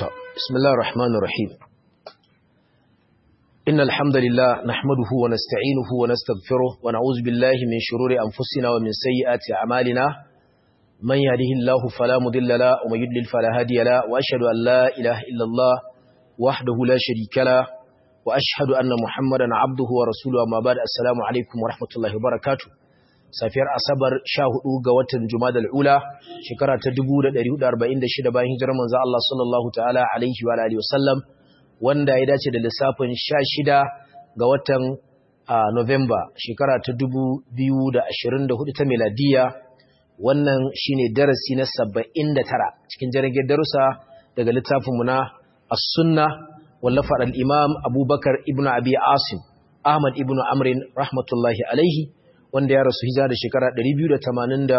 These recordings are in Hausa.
بسم الله الرحمن الرحيم إن الحمد لله نحمده ونستعينه ونستغفره ونعوذ بالله من شرور أنفسنا ومن سيئات أعمالنا من يهده الله فلا مضل له ومن يضلل فلا هادي له وأشهد أن لا إله إلا الله وحده لا شريك له وأشهد أن محمدا عبده ورسوله أما بعد السلام عليكم ورحمة الله وبركاته safiyar asabar 14 ga watan jumadal ula shekara ta 1446 bayan hijirar manzo Allah sallallahu ta'ala alaihi wa alihi wasallam wanda ya dace da lissafin 16 ga watan November shekara ta 2024 ta miladiya wannan shine darasi na 79 cikin jirgin darussa daga littafin mu na as-sunna wallafar al-imam Abubakar ibn Abi Asim Ahmad ibn Amrin rahmatullahi alaihi wanda ya rasu hijira da shekara 287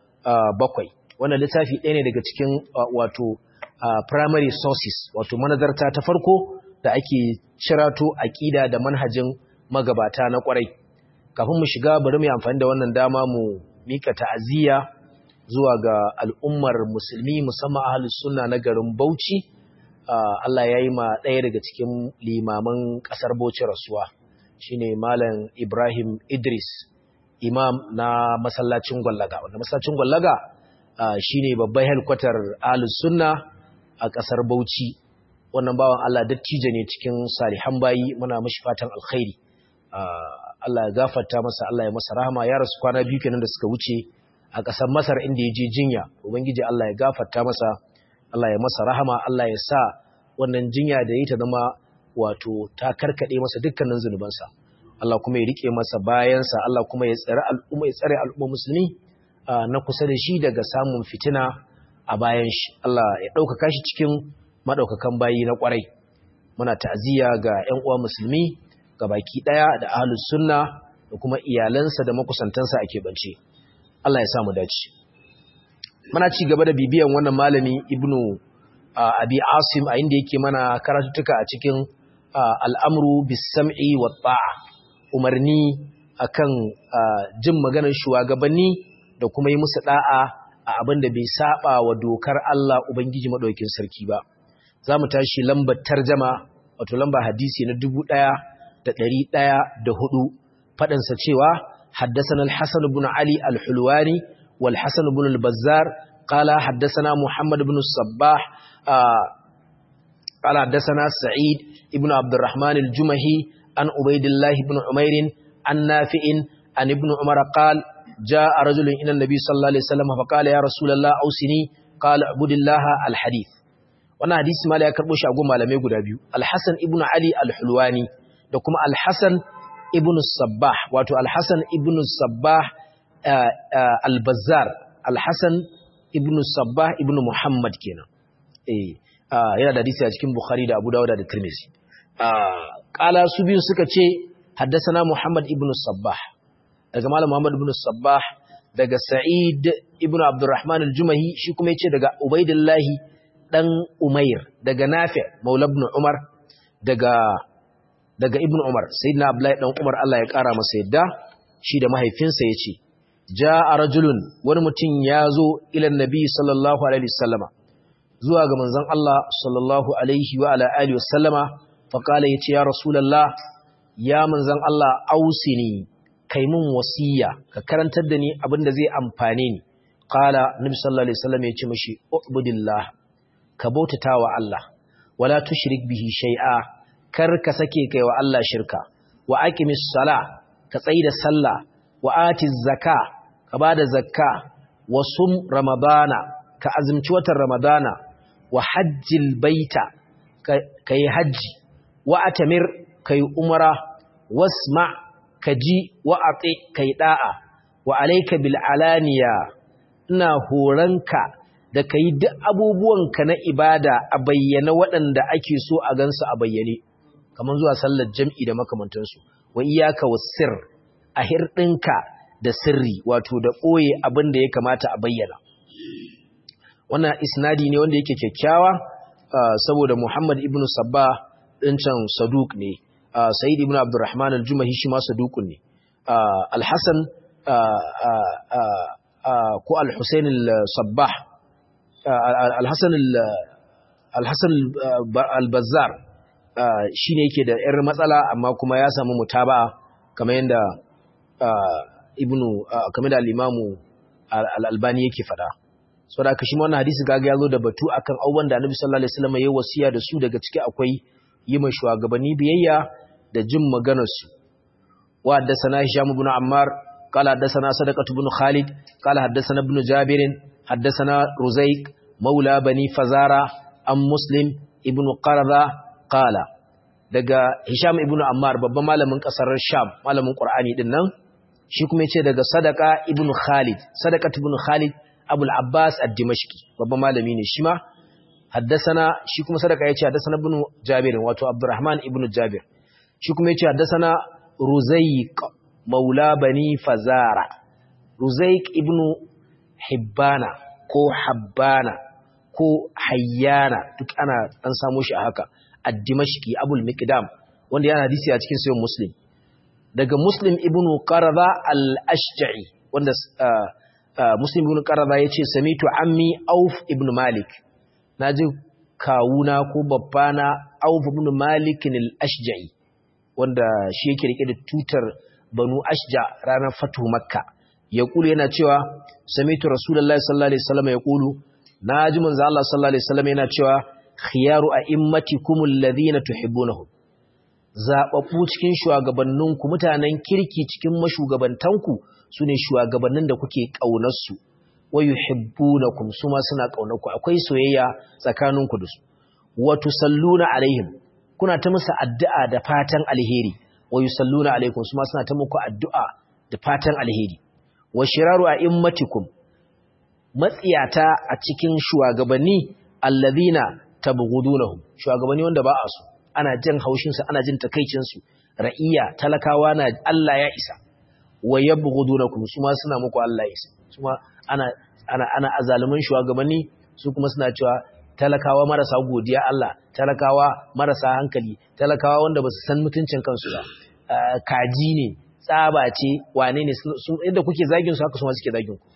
wannan littafi ɗaya ne daga cikin wato primary sources wato manazarta ta farko da ake cirato aƙida da manhajin magabata na ƙwarai kafin mu shiga bari mu yi amfani da wannan dama mu mika ta'aziyya zuwa ga al'ummar musulmi musamman ahlus sunna na garin Bauchi Allah ya yi ma ɗaya daga cikin limaman ƙasar Bauchi rasuwa shine malam Ibrahim Idris imam na masallacin gwallaga wanda masallacin gwallaga shine babban helkwatar ahlus sunna a kasar Bauchi wannan bawan Allah dattijo ne cikin salihan bayi muna mishi fatan alkhairi Allah ya gafarta masa Allah ya masa rahama ya rasu kwana biyu kenan da suka wuce a kasar Masar inda ya je jinya ubangiji Allah ya gafarta masa Allah ya masa rahama Allah ya sa wannan jinya da yi ta zama wato ta karkade masa dukkanin zunubansa Allah kuma ya rike masa bayansa Allah kuma ya tsare al'umma ya tsare al'umma musulmi na kusa da shi daga samun fitina a bayan shi Allah ya ɗaukaka shi cikin madaukakan bayi na kwarai muna ta'aziyya ga ƴan uwa musulmi ga baki ɗaya da ahlus sunna da kuma iyalansa da makusantansa a keɓance Allah ya sa mu dace muna ci gaba da bibiyan wannan malami ibnu abi asim a inda yake mana karatuttuka a cikin al'amru bis sam'i wa ta'a umarni akan jin maganar shugabanni da kuma yi musu da'a a abin da bai saba wa dokar Allah Ubangiji madaukakin sarki ba zamu tashi lambar tarjama wato lambar hadisi na 1104 fadin sa cewa haddathana al-Hasan ibn Ali al-Hulwani wal Hasan ibn al-Bazzar qala haddathana Muhammad ibn Sabbah قال حدثنا سعيد ابن عبد الرحمن الجمهي عن عبيد الله بن عمير عن نافع عن ابن عمر قال جاء رجل إلى النبي صلى الله عليه وسلم فقال يا رسول الله أوسني قال اعبد الله الحديث wannan hadisi mala ya karbo shi a goma malamai guda biyu Al-Hasan ibn Ali Al-Hulwani da kuma Al-Hasan ibn Sabbah wato Al-Hasan ibn Sabbah Al-Bazzar Al-Hasan ibn Sabbah ibn Muhammad kenan eh yana da hadisi a cikin Bukhari da Abu Dawud da Tirmidhi kala su biyu suka ce haddasana Muhammad ibn Sabbah daga malam Muhammad ibn Sabbah daga Sa'id ibn Abdurrahman al-Jumahi shi kuma yace daga Ubaidillah dan Umair daga Nafi' Maula ibn Umar daga daga Ibn Umar sayyidina Abdullahi dan Umar Allah ya kara masa yadda shi da mahaifinsa yace ja'a rajulun wani mutum ya zo ila annabi sallallahu alaihi wasallama zuwa ga manzon Allah sallallahu alaihi wa ala alihi wasallama faƙala ya ce ya rasulallah ya manzan Allah ausini kai mun wasiya ka karantar da ni abin da zai amfane ni ƙala nabi sallallahu alaihi wasallam ya ce mashi ubudillah ka bautata wa Allah wala tushrik bihi shay'a kar ka sake kai wa Allah shirka wa aqimis sala ka tsaida sallah wa atiz zaka ka bada zakka wa sum ramadana ka azumci watan ramadana wa hajjil baita ka yi hajji wa atamir kai umara wasma kaji wa ati kai da'a wa alayka bil alaniya ina horanka da kai duk abubuwanka na ibada a bayyana waɗanda ake so a gansu a bayyane kamar zuwa sallar jam'i da makamantansu wa iyaka wasir a hirɗinka da sirri wato da ɓoye abin da ya kamata a bayyana wannan isnadi ne wanda yake kyakkyawa saboda Muhammad ibn Sabba ɗin can Saduk ne, Sa'id ibn Abdurrahman al-Jumahi shi ma Sadukun ne, Al-Hassan ko Al-Hussein al-Sabbah, Al-Hassan al-Hasan al-Bazzar shine yake da yar matsala amma kuma ya samu mutaba'a kamar yanda ibnu kamar da al-Imamu al-Albani yake fada saboda haka shi wannan hadisi gaga ya zo da batu akan abubuwan da Annabi sallallahu alaihi wasallam ya wasiya da su daga ciki akwai yi ma shugabanni biyayya da jin maganar su wa haddathana Hisham ibn Ammar qala haddathana Sadaqah ibn Khalid qala haddathana ibn Jabir haddathana Ruzayq maula bani Fazara an Muslim ibn Qarada qala daga Hisham ibn Ammar babban malamin kasar Sham malamin Qur'ani din nan shi kuma yace daga Sadaqa ibn Khalid Sadaqah ibn Khalid Abu al-Abbas ad-Dimashqi babban malami ne shi ma haddasana shi kuma sadaka yace haddasana ibn Jabir wato Abdurrahman ibn Jabir shi kuma yace haddasana Ruzayq maula bani Fazara Ruzayq ibn Hibbana ko Habbana ko Hayyana duk ana an samu shi a haka ad-Dimashqi Abu al-Miqdam wanda yana hadisi a cikin sahih Muslim daga Muslim ibn Qarada al-Ashja'i wanda Muslim ibn Qarada yace samitu ammi Auf ibn Malik naji kawuna ko babbana Auf ibn Malik al-Ashja'i wanda shi yake rike da tutar Banu Ashja ranar Fatu Makka yaqulu yana cewa samitu Rasulullahi sallallahu alaihi wasallam yaqulu naji manzo Allah sallallahu alaihi wasallam yana cewa khiyaru a'immatikum alladhina tuhibbunahum zababbu cikin shugabanninku mutanen kirki cikin mashugabantanku su ne shugabannin da kuke ƙaunarsu wa yuhibbunakum su ma suna ƙaunarku akwai soyayya tsakaninku da su wa tusalluna alaihim kuna ta musu addu'a da fatan alheri wa yusalluna alaikum su ma suna ta muku addu'a da fatan alheri wa shiraru a'immatikum matsiyata a cikin shugabanni alladhina tabghudunahum shugabanni wanda ba a so ana jin haushin su ana jin takeicin su ra'iya talakawa na Allah ya isa wa yabghudunakum su ma suna muku Allah ya isa su ma ana ana ana azalumin shugabanni su kuma suna cewa talakawa marasa godiya Allah talakawa marasa hankali talakawa wanda basu san mutuncin kansu ba kaji ne tsaba ce wane ne sun inda kuke zagin su haka su ma suke zagin ku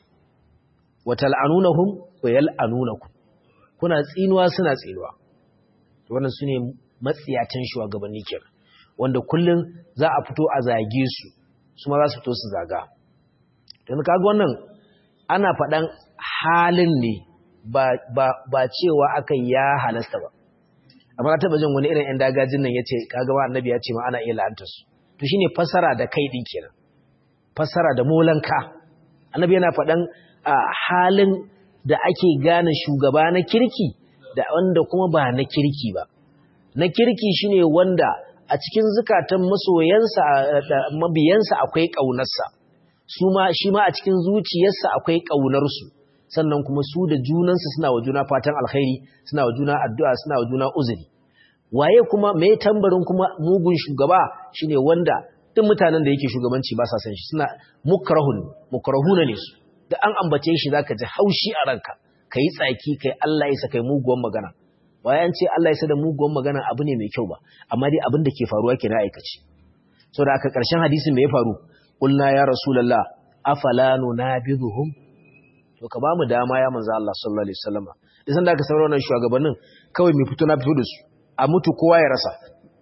wa tal'anunahum wa yal'anunakum kuna tsinuwa suna tsinuwa wannan sune matsiyatan shugabanni kenan wanda kullun za a fito a zage su su ma za su fito su zaga dan kaga wannan ana faɗan halin ne ba ba ba cewa akan ya halasta ba amma na taba jin wani irin ɗan dagajin nan yace kaga ba annabi ya ce ma ana iya la'antar su to shine fasara da kai din kenan fasara da molanka annabi yana faɗan halin da ake gane shugaba na kirki da wanda kuma ba na kirki ba na kirki shine wanda a cikin zukatan masoyansa da mabiyansa akwai ƙaunarsa su ma shi ma a cikin zuciyarsa akwai ƙaunarsu sannan kuma su da junansu suna wa juna fatan alkhairi suna wa juna addu'a suna wa juna uzuri waye kuma me tambarin kuma mugun shugaba shine wanda duk mutanen da yake shugabanci ba sa san shi suna mukrahun mukrahuna ne su da an ambace shi zaka ji haushi a ranka kai tsaki kai Allah ya saka muguwan magana bayan ce Allah ya da muguwan magana abu ne mai kyau ba amma dai abin da ke faruwa kenan aikace so da aka karshen hadisin me ya faru qulna ya rasulullah afala nunabiduhum to ka bamu dama ya manzo Allah sallallahu alaihi wasallam idan da aka saurara wannan shugabannin kawai mai fito na fito da su a mutu kowa ya rasa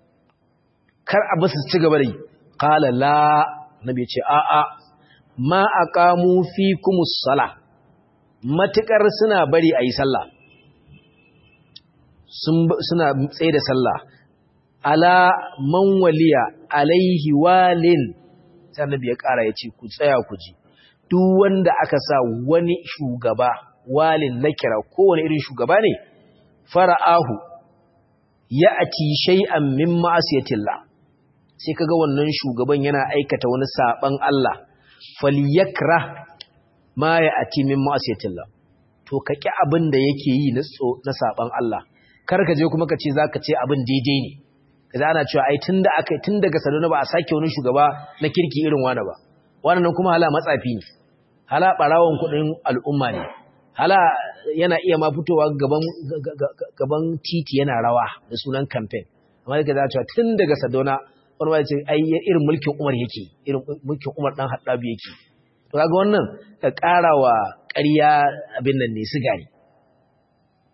kar a basu ci gaba da yi qala la nabi ya ce a a ma aqamu fikumus sala matukar suna bari ayi sallah suna tsaye da sallah ala man waliya alaihi walin sai annabi ya kara yace ku tsaya ku ji duk wanda aka sa wani shugaba walin na kira kowane irin shugaba ne fara'ahu ya'ti shay'an min ma'asiyatillah sai kaga wannan shugaban yana aikata wani saban Allah falyakra ma ya'ti min ma'asiyatillah to kaki abin da yake yi na saban Allah kar ka je kuma ka ce za ka ce abin daidai ne kaza ana cewa ai tun da aka tun daga sadona ba a sake wani shugaba na kirki irin wani ba wannan kuma hala matsafi ne hala barawon kudin al'umma ne hala yana iya ma fitowa gaban gaban titi yana rawa da sunan campaign amma daga za cewa tun daga sadona wani ba ce ai irin mulkin Umar yake irin mulkin Umar dan Haddabi yake to kaga wannan ka karawa ƙarya abin nan ne sigari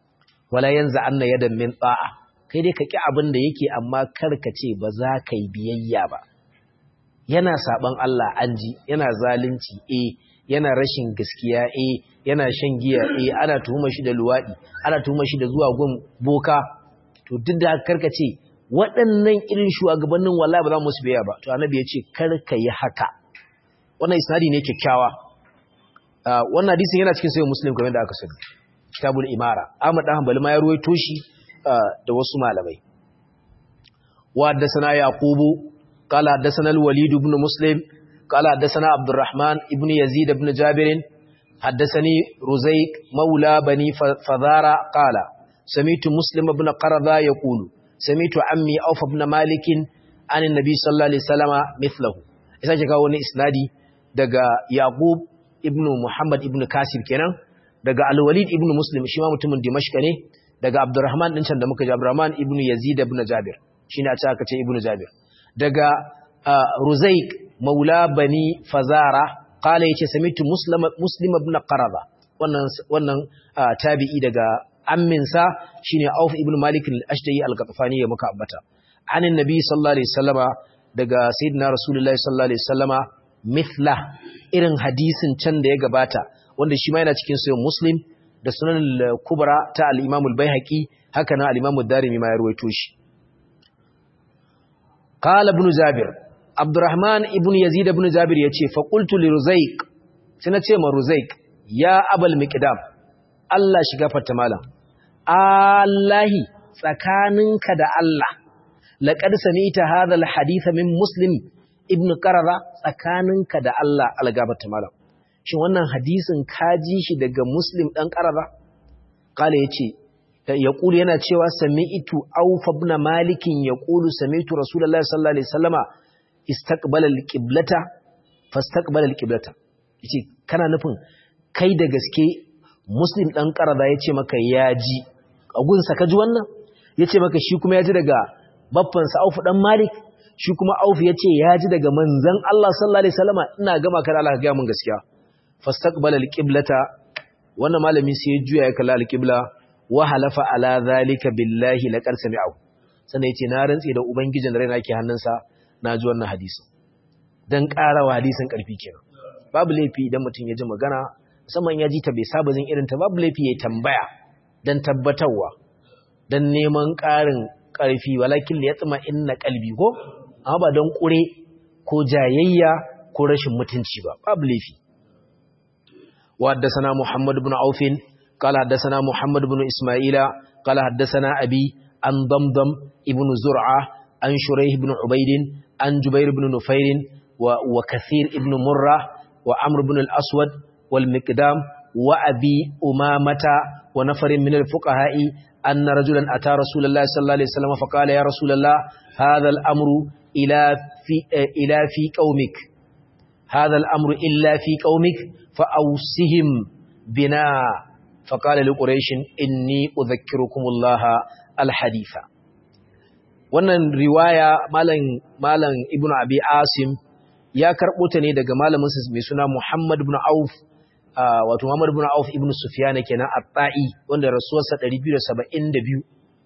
wala yanza anna yadan min ta'a kai dai ka ki abin da yake amma kar ka ce ba za ka yi biyayya ba yana saban Allah an ji yana zalunci eh yana rashin gaskiya eh yana shan giya eh ana tuhumar shi da luwadi ana tuhumar shi da zuwa gun boka to duk da karka ce waɗannan irin shugabannin wallahi ba za mu su biya ba to annabi ya ce karka yi haka wannan isnadi ne kyakkyawa wannan hadisin yana cikin sahih muslim kamar da aka sani kitabul imara Ahmad dan Hanbali ma ya ruwaito shi da wasu malamai wa haddathana yaqubu qala haddathana al-walid ibn muslim qala haddathana abdurrahman ibn yazid ibn jabir haddathani ruzayq maula bani fadara qala sami'tu muslim ibn qarada yaqulu sami'tu ammi auf ibn malik an annabi sallallahu alaihi wasallama mithlahu isa ke kawo wani isnadi daga yaqub ibn muhammad ibn kasir kenan daga al-walid ibn muslim shi ma mutumin dimashq ne daga abdurrahman din can da muka ji abdurrahman ibn yazid ibn jabir shine a ce aka ce ibn jabir daga ruzaik maula bani fazara qala yace samitu muslim muslim ibn qarada wannan wannan tabi'i daga amminsa shine auf ibn malik al-ashdayi al-qatfani ya muka ambata anin nabi sallallahu alaihi wasallama daga sayyidina rasulullahi sallallahu alaihi wasallama mithla irin hadisin can da ya gabata wanda shi ma yana cikin sayin muslim da sunan kubra ta al-imam al-baihaqi haka nan al-imam ad-darimi ma ya ruwaito shi qala ibn jabir abdurrahman ibn yazid ibn jabir yace fa qultu li ruzaiq sai na ce ma ruzaiq ya abal miqdam Allah shiga fatta malam Allahi tsakaninka da Allah laqad sami'ta hadha al-hadith min muslim ibn qarara tsakaninka da Allah algabata malam shin wannan hadisin ka ji shi daga muslim dan qarara kala yace yaqulu yana cewa sami'tu auf ibn malik yaqulu sami'tu rasulullahi sallallahu alaihi wasallama istaqbala al-qiblata fastaqbala al-qiblata yace kana nufin kai da gaske muslim dan qarara yace maka ya ji agunsa ka ji wannan yace maka shi kuma ya ji daga babban sa auf dan malik shi kuma Auf ya ce ya ji daga manzan Allah sallallahu Alaihi wasallama ina gama kada Allah ka gaya mun gaskiya fastaqbala alqiblata wannan malami sai ya juya ya kalla alqibla wa halafa ala zalika billahi laqad sami'u sannan yace na rantsi da ubangijin da raina ke hannunsa na ji wannan hadisi dan karawa hadisin karfi kenan babu laifi idan mutum ya ji magana musamman ya ji ta bai saba jin irin ta babu laifi ya tambaya dan tabbatarwa dan neman ƙarin ƙarfi walakin ya tsima inna kalbi ko amma ba don ƙure ko jayayya ko rashin mutunci ba babu laifi wa haddathana muhammad ibn aufin qala haddathana muhammad ibn isma'ila qala haddathana abi an damdam ibn zur'a an shurayh ibn ubayd an jubair ibn nufair wa wa kathir ibn murra wa amr ibn al-aswad wal miqdam wa abi umamata wa nafarin min al-fuqaha'i anna rajulan ata rasulullahi sallallahu alaihi wasallam fa qala ya rasulullah hadha al-amru إلى في إلى في قومك هذا الأمر إلا في قومك فأوسهم بنا فقال لقريش إني أذكركم الله الحديث wannan riwaya malam malam ibnu abi asim ya karbo ta ne daga malamin sa mai suna Muhammad ibn Auf wato Muhammad ibn Auf ibn Sufyan kenan at-Ta'i wanda rasuwarsa 272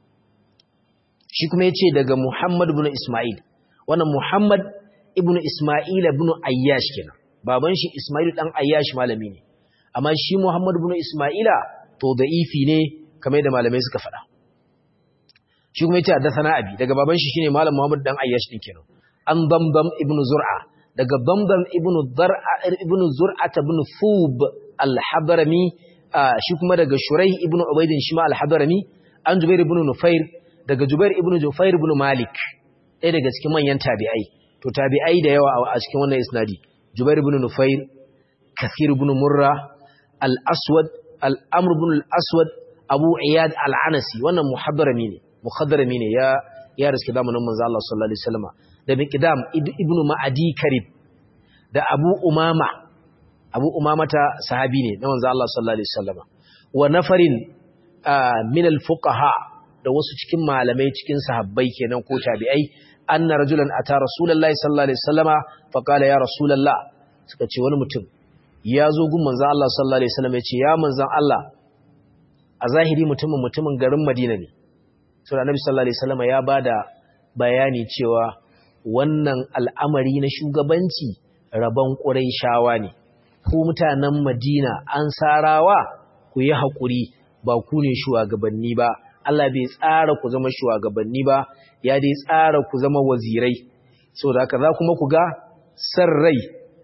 shi kuma yace daga Muhammad ibn Isma'il wannan Muhammad ibn Ismail ibn Ayyash kenan baban shi Ismail dan Ayyash malami ne amma shi Muhammad ibn Ismaila to da'ifi ne kamar da malamai suka faɗa shi kuma yace haddathana abi daga baban shi shine malam Muhammad dan Ayyash din kenan an Damdam ibn Zur'a daga Damdam ibn Zur'a ibn Zur'a ibn Thub al-Hadrami shi kuma daga Shuraih ibn Ubayd shi ma al-Hadrami an Jubair ibn Nufair daga Jubair ibn Jufair ibn Malik ɗaya daga cikin manyan tabi'ai to tabi'ai da yawa a cikin wannan isnadi Jubair ibn Nufair Kathir ibn Murra al-Aswad al-Amr ibn al-Aswad Abu Iyad al-Anasi wannan muhaddarami ne muhaddarami ne ya ya riske zamanin manzo Allah sallallahu alaihi wasallam da Miqdam ibn Ma'adi Karib da Abu Umama Abu Umama ta sahabi ne na manzo Allah sallallahu alaihi wasallam wa nafarin min al-fuqaha da wasu cikin malamai cikin sahabbai kenan ko tabi'ai anna rajulan ata rasulullahi sallallahu alaihi wasallama fa qala ya rasulullah suka ce wani mutum ya zo gun manzon Allah sallallahu alaihi wasallam ya ce ya manzon Allah a zahiri mutumin mutumin garin Madina ne so da Annabi sallallahu alaihi wasallam ya bada bayani cewa wannan al'amari na shugabanci rabon Qurayshawa ne ku mutanen Madina an sarawa ku yi hakuri ba ku ne shugabanni ba Allah bai tsara ku zama shugabanni ba ya dai tsara ku zama wazirai so da haka za kuma ku ga san rai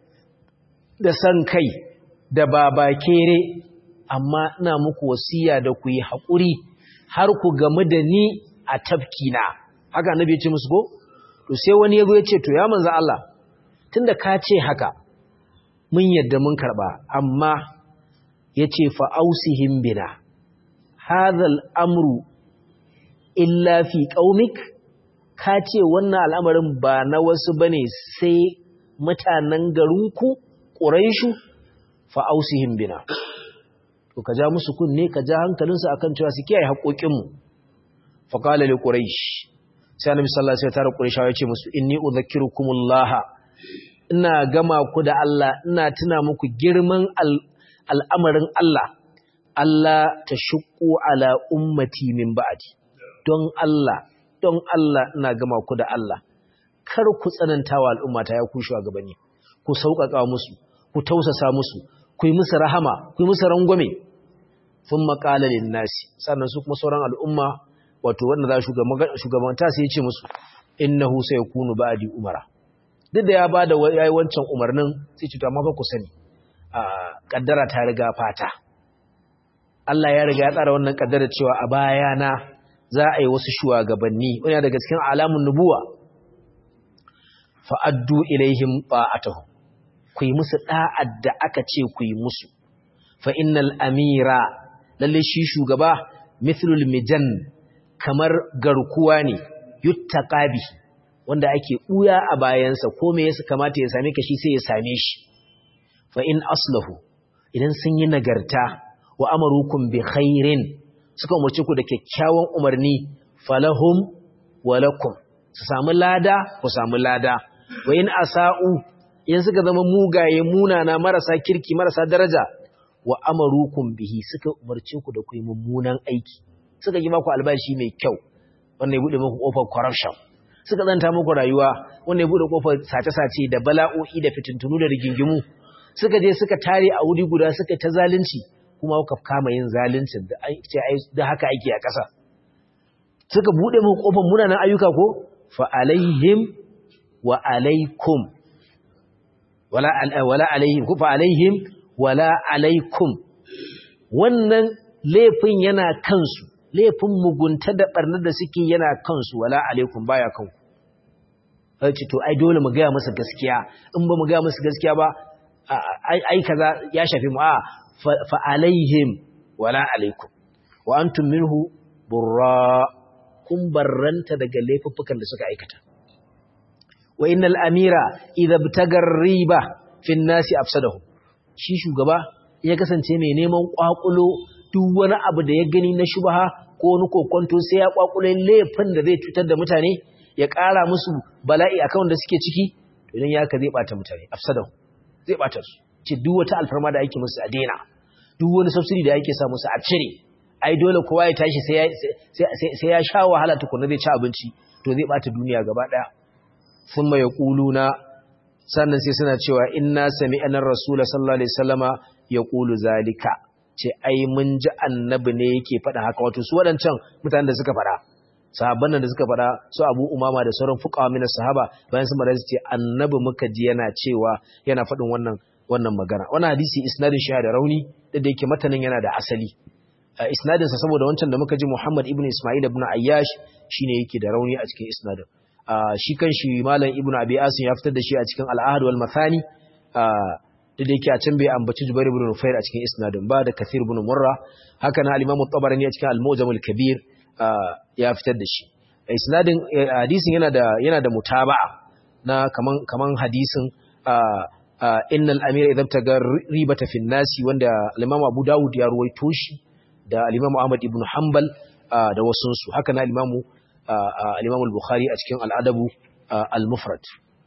da san kai da babakere amma ina muku wasiya da ku yi haƙuri har ku gamu da ni a tafkina haka annabi ya ce musu ko to sai wani yazo ya ce to ya manzo Allah tunda ka ce haka mun yadda mun karba amma yace fa ausihim bina hadha al-amru illa fi qaumik ka ce wannan al'amarin ba na wasu bane sai mutanen garinku quraishu fa ausihim bina to ka ja musu kunne ka ja hankalinsu akan cewa su kiyaye haƙoƙinmu fa qala li quraish sai annabi sallallahu alaihi wasallam ya tare quraishawa ya ce musu inni udhakkirukumullah ina gama ku da Allah ina tuna muku girman al'amarin Allah Allah ta shuqqu ala ummati min ba'di don Allah don Allah ina gama ku da Allah kar ku tsanantawa al'ummata ya ku shugabanni ku sauƙaƙa musu ku tausasa musu ku yi musu rahama ku yi musu rangwame sun maƙala nasi sannan su kuma sauran al'umma wato wanda za shugabanta sai ya ce musu innahu sai kunu ba'di umara duk da ya bada yayi wancan umarnin sai ce to amma fa ku sani a kaddara ta riga fata Allah ya riga ya tsara wannan kaddara cewa a bayana za a yi wasu shugabanni wani daga cikin alamun nubuwa fa addu ilaihim ta'atuhum ku yi musu da'ad da aka ce ku yi musu fa innal amira lalle shi shugaba mithlul mijan kamar garkuwa ne yuttaqabi wanda ake buya a bayansa ko me yasa kamata ya same ka shi sai ya same shi fa in aslahu idan sun yi nagarta wa amarukum bi khairin suka umarci ku da kyakkyawan umarni falahum walakum su samu lada ku samu lada wa in asa'u idan suka zama mugaye munana marasa kirki marasa daraja wa amarukum bihi suka umarce ku da ku yi mummunan aiki suka yi maku albashi mai kyau wanda ya bude muku kofar corruption suka zanta muku rayuwa wanda ya bude kofar sace-sace da bala'o'i da fitintunu da rigingimu suka je suka tare a wuri guda suka ta zalunci kuma kuka kama yin zaluncin da da haka ake a ƙasa suka bude muku kofar munanan ayyuka ko fa alaihim wa alaikum wala wala alaihim ku fa alaihim wala alaikum wannan laifin yana kansu laifin mugunta da barnar da suke yana kansu wala alaikum baya kanku ce to ai dole mu gaya musu gaskiya in ba mu gaya musu gaskiya ba ai kaza ya shafi mu a fa alaihim wala alaikum wa antum minhu burra kun barranta daga laifuffukan da suka aikata wa innal amira idza btagar riba fi nasi afsadahu shi shugaba ya kasance mai neman kwakulo duk wani abu da ya gani na shubha ko wani kokonto sai ya kwakule laifin da zai cutar da mutane ya ƙara musu bala'i akan wanda suke ciki to idan ya ka zai bata mutane afsadahu zai bata su ce duk wata alfarma da ake musu a daina duk wani subsidy da ake sa musu a cire ai dole kowa ya tashi sai sai ya sha wahala tukuna zai ci abinci to zai bata duniya gaba daya thumma yaquluna sannan sai suna cewa inna sami'ana rasula sallallahu alaihi wasallama yaqulu zalika ce ai mun ji annabi ne yake faɗa haka wato su waɗancan mutanen da suka faɗa sahabban da suka faɗa su Abu Umama da sauran fuqaha min sahaba bayan sun mara su ce annabi muka ji yana cewa yana faɗin wannan wannan magana wannan hadisi isnadin shi da rauni da da yake matanin yana da asali isnadin sa saboda wancan da muka ji Muhammad ibn Isma'il ibn Ayyash shine yake da rauni a cikin isnadin shi kan shi malam ibn Abi Asim ya fitar da shi a cikin al-Ahad wal Mathani da da yake a can bai ambaci Jubair ibn Nufair a cikin isnadin ba da Kathir ibn Murra haka na al-Imam at-Tabarani a cikin al-Mujam al-Kabir ya fitar da shi isnadin hadisin yana da yana da mutaba'a na kaman kaman hadisin innal amira idan taga ribata fi nasi wanda al-Imam Abu Dawud ya ruwaito shi da al-Imam Ahmad ibn Hanbal da wasun su haka na al-Imam al-Imam al-Bukhari a cikin al-Adabu al-Mufrad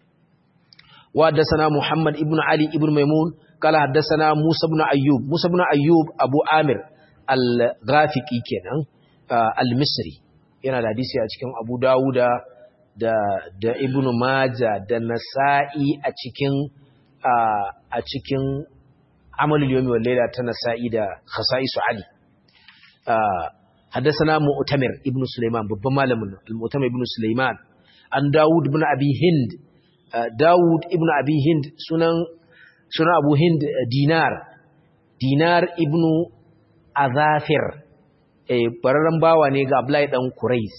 وحدثنا محمد ابن علي ابن ميمون قال حدثنا موسى بن أيوب موسى بن أيوب أبو عامر al-ghafiqi kenan al-misri yana da hadisi a cikin abu dawuda da da ibn maja da nasa'i a cikin a cikin amalul yawmi wal layla ta nasa'i da khasa'isu ali حدثنا مؤتمر ابن سليمان babban malamin al-mu'tamir ibn Sulaiman an Dawud ibn Abi Hind Dawud ibn Abi Hind sunan sunan Abu Hind Dinar Dinar ibn Azafir eh bararran bawa ne ga Abdullahi dan Quraiz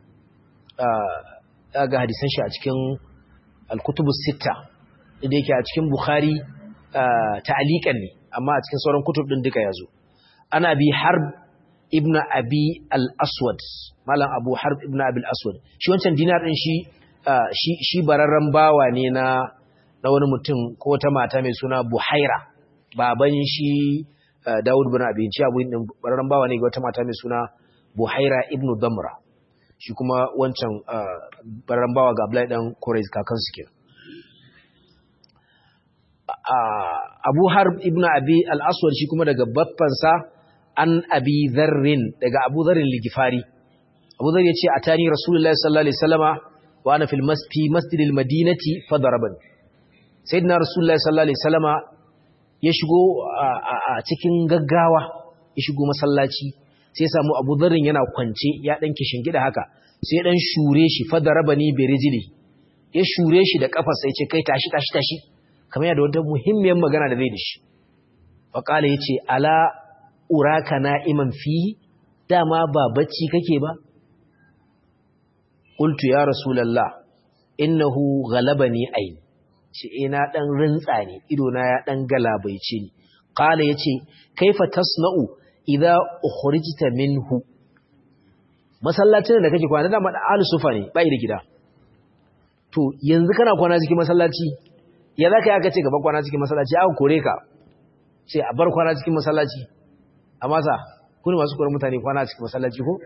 ah ga hadisan shi a cikin al-kutubus sitta inda yake a cikin Bukhari ta'aliqan ne amma a cikin sauran kutub din duka yazo ana bi harb ibn abi al-aswad malam abu harb ibn abi al-aswad shi wancan dinar din shi shi shi bararran bawa ne na na wani mutum ko ta mata mai suna buhaira baban shi daud ibn abi shi abu din bararran bawa ne ga wata mata mai suna buhaira ibn damra shi kuma wancan bararran bawa ga abdullahi dan quraiz kakan su kenan abu harb ibn abi al-aswad shi kuma daga baffansa an abi zarrin daga abu zarrin ligifari abu zarrin ya ce a tani rasulullahi sallallahu alaihi wasallama wa ana fil masfi masjidil madinati fadaraban sayyidina rasulullahi sallallahu alaihi wasallama ya shigo a cikin gaggawa ya shigo masallaci sai ya samu abu zarrin yana kwance ya dan gida haka sai ya dan shure shi fadarabani bi rijli ya shure shi da kafarsa ya ce kai tashi tashi tashi kamar yana da wata muhimmiyar magana da zai da shi faqala yace ala uraka na'iman fihi dama ba bacci kake ba qultu ya rasulullah innahu ghalabani ayn ce ina dan rintsa ne ido na ya dan galabaice ni qala yace kaifa tasna'u idza ukhrijta minhu masallacin da kake kwana da madalu sufa ne bai da gida to yanzu kana kwana cikin masallaci ya zaka yi aka ce gaba kwana cikin masallaci aka kore ka sai a bar kwana cikin masallaci a masa kuni masu kuwar mutane kwana cikin masallaci ko?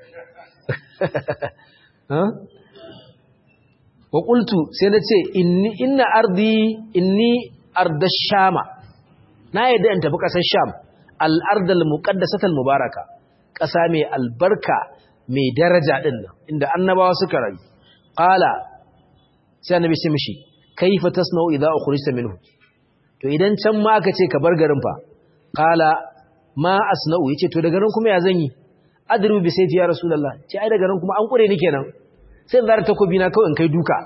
wa ƙultu sai na ce inna ardi inni ardashama na yadda in tafi ƙasar sham al'ardal muƙaddasatal mubaraka ƙasa mai albarka mai daraja ɗin nan inda annabawa suka rayu ƙala sai annabi sai mishi kaifa tasna'u idza ukhrista minhu to idan can ma aka ce ka bar garin fa ƙala ma asna'u yace to daga nan kuma ya zan yi adru bi sayfi ya rasulullah ce ai daga nan kuma an kure ni kenan sai in zara takobi na kawai in kai duka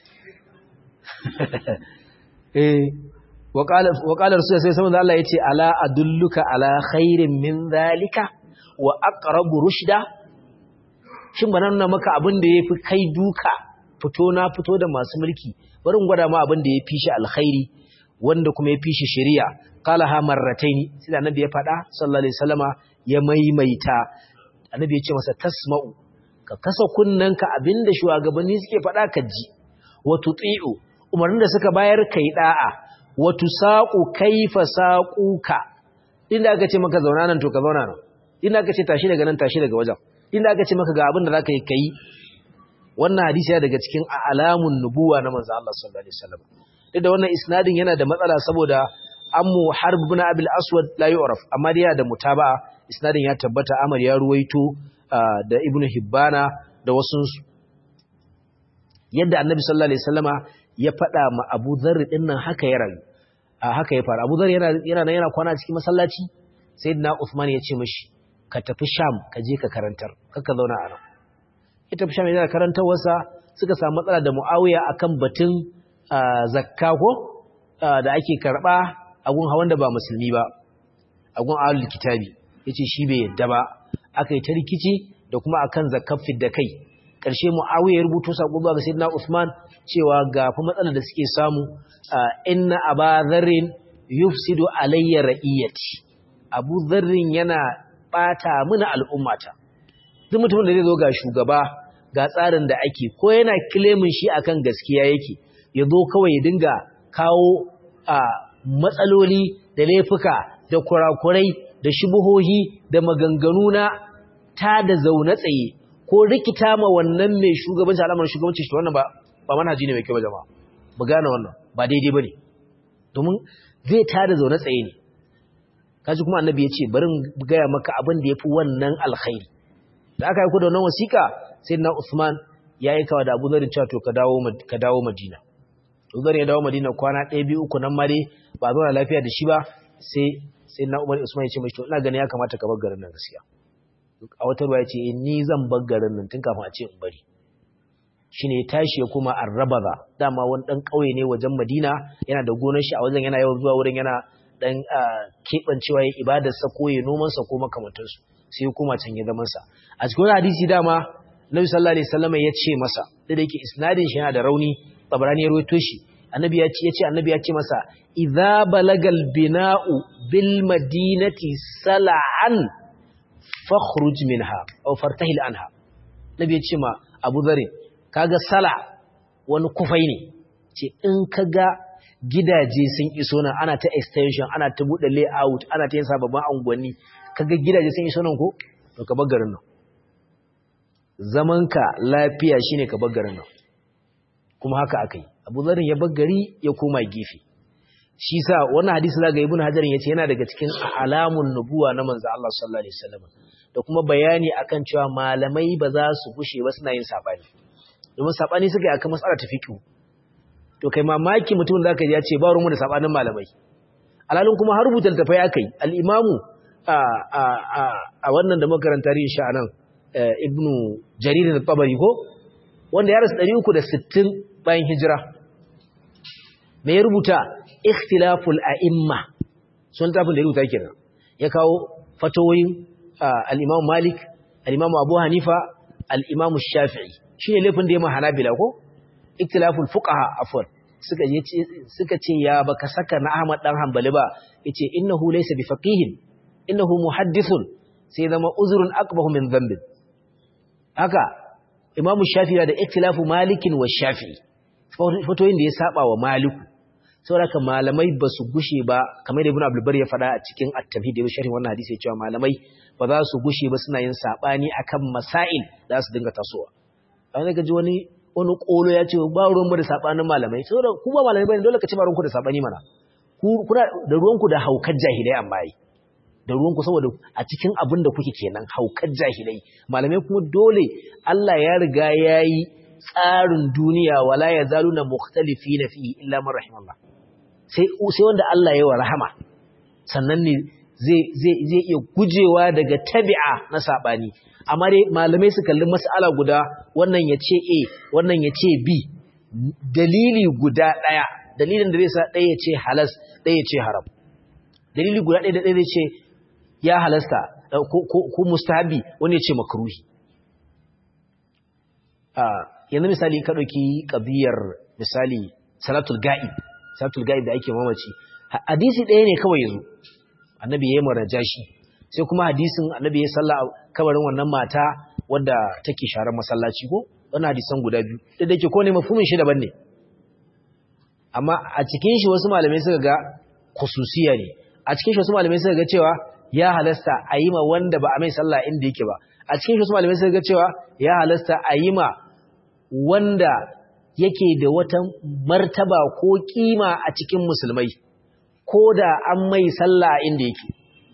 eh wa qala wa qala rasul sai saboda Allah yace ala adulluka ala khairin min zalika wa aqrabu rushda shin bana nuna maka abin da yafi kai duka fito na fito da masu mulki bari in gwada ma abin da yafi shi alkhairi wanda kuma yafi shi shari'a qala ha marrataini sai annabi ya faɗa sallallahu alaihi wasallama ya maimaita annabi ya ce masa tasma'u ka kasa kunnanka abinda shugabanni suke faɗa ka ji wa tuti'u umarnin da suka bayar kai da'a wa tusaqu kaifa saquka inda aka ce maka zauna nan to ka zauna nan inda aka ce tashi daga nan tashi daga wajen inda aka ce maka ga abin da zaka yi kai wannan hadisi ya daga cikin alamun nubuwa na manzo Allah sallallahu alaihi wasallam duk da wannan isnadin yana da matsala saboda ammu harb ibn abil aswad la yu'raf amma dai yana da mutaba'a isnadin ya tabbata amar ya ruwaito da ibnu hibbana da wasu yadda annabi sallallahu alaihi wasallama ya faɗa ma abu dharr din nan haka ya rayu haka ya faru abu dharr yana yana yana kwana cikin masallaci sayyidina usman ya ce mishi ka tafi sham ka je ka karantar kaka zauna a nan ya tafi sham yana karantar wasa suka samu matsala da muawiya akan batun zakka ko da ake karba agun hawan da ba musulmi ba agun ahlul kitabi yace shi bai yadda ba aka yi ta rikici da kuma akan zakkar da kai ƙarshe muawiya ya rubuto sako zuwa ga sayyidina usman cewa ga fa matsalar da suke samu inna aba dharrin yufsidu alayya ra'iyati abu dharrin yana bata mana al'ummata duk mutumin da zai zo ga shugaba ga tsarin da ake ko yana kilemin shi akan gaskiya yake ya zo kawai ya dinga kawo a matsaloli da laifuka da kurakurai da shubuhohi da maganganu na ta da zaune tsaye ko rikita ma wannan mai shugabanci alamar shugabanci shi wannan ba ba manhaji ne mai kyau jama'a mu gane wannan ba daidai bane domin zai ta da zaune tsaye ne kaji kuma annabi ya ce bari gaya maka abin da ya fi wannan alkhairi da aka yi ku da wannan wasiƙa sai na Usman ya yi kawa da Abu Dharr cewa to ka dawo ka dawo Madina Abu Dharr ya dawo Madina kwana ɗaya biyu uku nan ma dai ba zauna lafiya da shi ba sai sai na Umar Usman ya ce mashi to ina ganin ya kamata ka bar garin nan gaskiya a wata ruwa ya ce ni zan bar garin nan tun kafin a ce in bari shine ya tashi ya koma Arrabaza dama wani dan kauye ne wajen Madina yana da gonar shi a wajen yana yawan zuwa wurin yana dan kebancewa ya ibadarsa ko ya noman sa ko makamantansu sai ya koma can ya zaman sa a cikin hadisi dama Nabi sallallahu alaihi wasallam ya ce masa da yake isnadin shi yana da rauni Tabarani ya rawaito shi annabi ya ce yace annabi ya ce masa idza balagal bina'u bil madinati sal'an fakhruj minha aw fartahil anha nabi ya ce ma Abu Dharr kaga sala wani kufai ne ce in kaga gidaje sun iso nan ana ta extension ana ta bude layout ana ta yin sababbin unguwanni kaga gidaje sun iso nan ko to ka bar garin nan zamanka lafiya shine ka bar garin nan kuma haka akai Abu Dharr ya bar gari ya koma gefe shi sa wannan hadisi zaga Ibn Hajar yace yana daga cikin alamun nubuwa na manzo Allah sallallahu alaihi wasallam da kuma bayani akan cewa malamai ba za su gushe ba suna yin sabani domin sabani suka yi akan mas'alar ta fiqh to kai mamaki mutum zaka ji ya ce ba rumu da sabanin malamai alalun kuma har rubuta tafai akai al-imamu a a a a wannan da makaranta rin sha nan ibnu jarir al-tabari ko wanda ya rasu 360 bayan hijira me ya rubuta ikhtilaful a'imma sun tafin da ya rubuta kenan ya kawo fatawoyin al-imam malik al-imam abu hanifa al-imam shafi'i shi ne laifin da ya mahanabila ko iktilaful fuqaha afwan suka suka ce ya baka saka na Ahmad dan Hanbali ba yace innahu laysa bi faqihin innahu muhaddithun sai zama uzrun aqbahu min dhanbin haka Imam Shafi'i da iktilafu Malikin wa Shafi'i fatoyin da ya saba wa Maliku saboda malamai ba su gushe ba kamar da Ibn Abdul Bari ya faɗa a cikin at-tafhid da sharhin wannan hadisi ya cewa malamai ba za su gushe ba suna yin sabani akan masail da su dinga tasowa an ga ji wani wani kolo ya ce ba ruwan mu da sabanin malamai saboda ku ba malamai bane dole ka ci ba ruwanku da sabani mana ku kuna da ruwanku da haukar jahilai amma yi da ruwanku saboda a cikin abin da kuke kenan haukar jahilai malamai kuma dole Allah ya riga yayi tsarin duniya wala yazaluna mukhtalifina fihi illa man rahimallah sai sai wanda Allah ya wa rahama sannan ne zai zai zai iya gujewa daga tabi'a na sabani amma dai malamai su kalli mas'ala guda wannan ya ce A wannan ya ce B dalili guda ɗaya dalilin da zai sa ɗaya ya ce halas ɗaya ya ce haram dalili guda ɗaya da ɗaya zai ce ya halasta ko mustahabi wani ya ce makruhi yanzu misali ka ɗauki ƙabiyar misali salatul ga'ib salatul ga'ib da ake mamaci hadisi ɗaya ne kawai yanzu annabi ya yi mara jashi sai kuma hadisin annabi ya salla kabarin wannan mata wadda take sharar masallaci ko wannan hadisan guda biyu da dake ko ne mafhumin shi daban ne amma a cikin shi wasu malamai suka ga khususiya ne a cikin shi wasu malamai suka ga cewa ya halasta a yi ma wanda ba a mai sallah inda yake ba a cikin shi wasu malamai suka ga cewa ya halasta a yi ma wanda yake da wata martaba ko kima a cikin musulmai ko da an mai sallah inda yake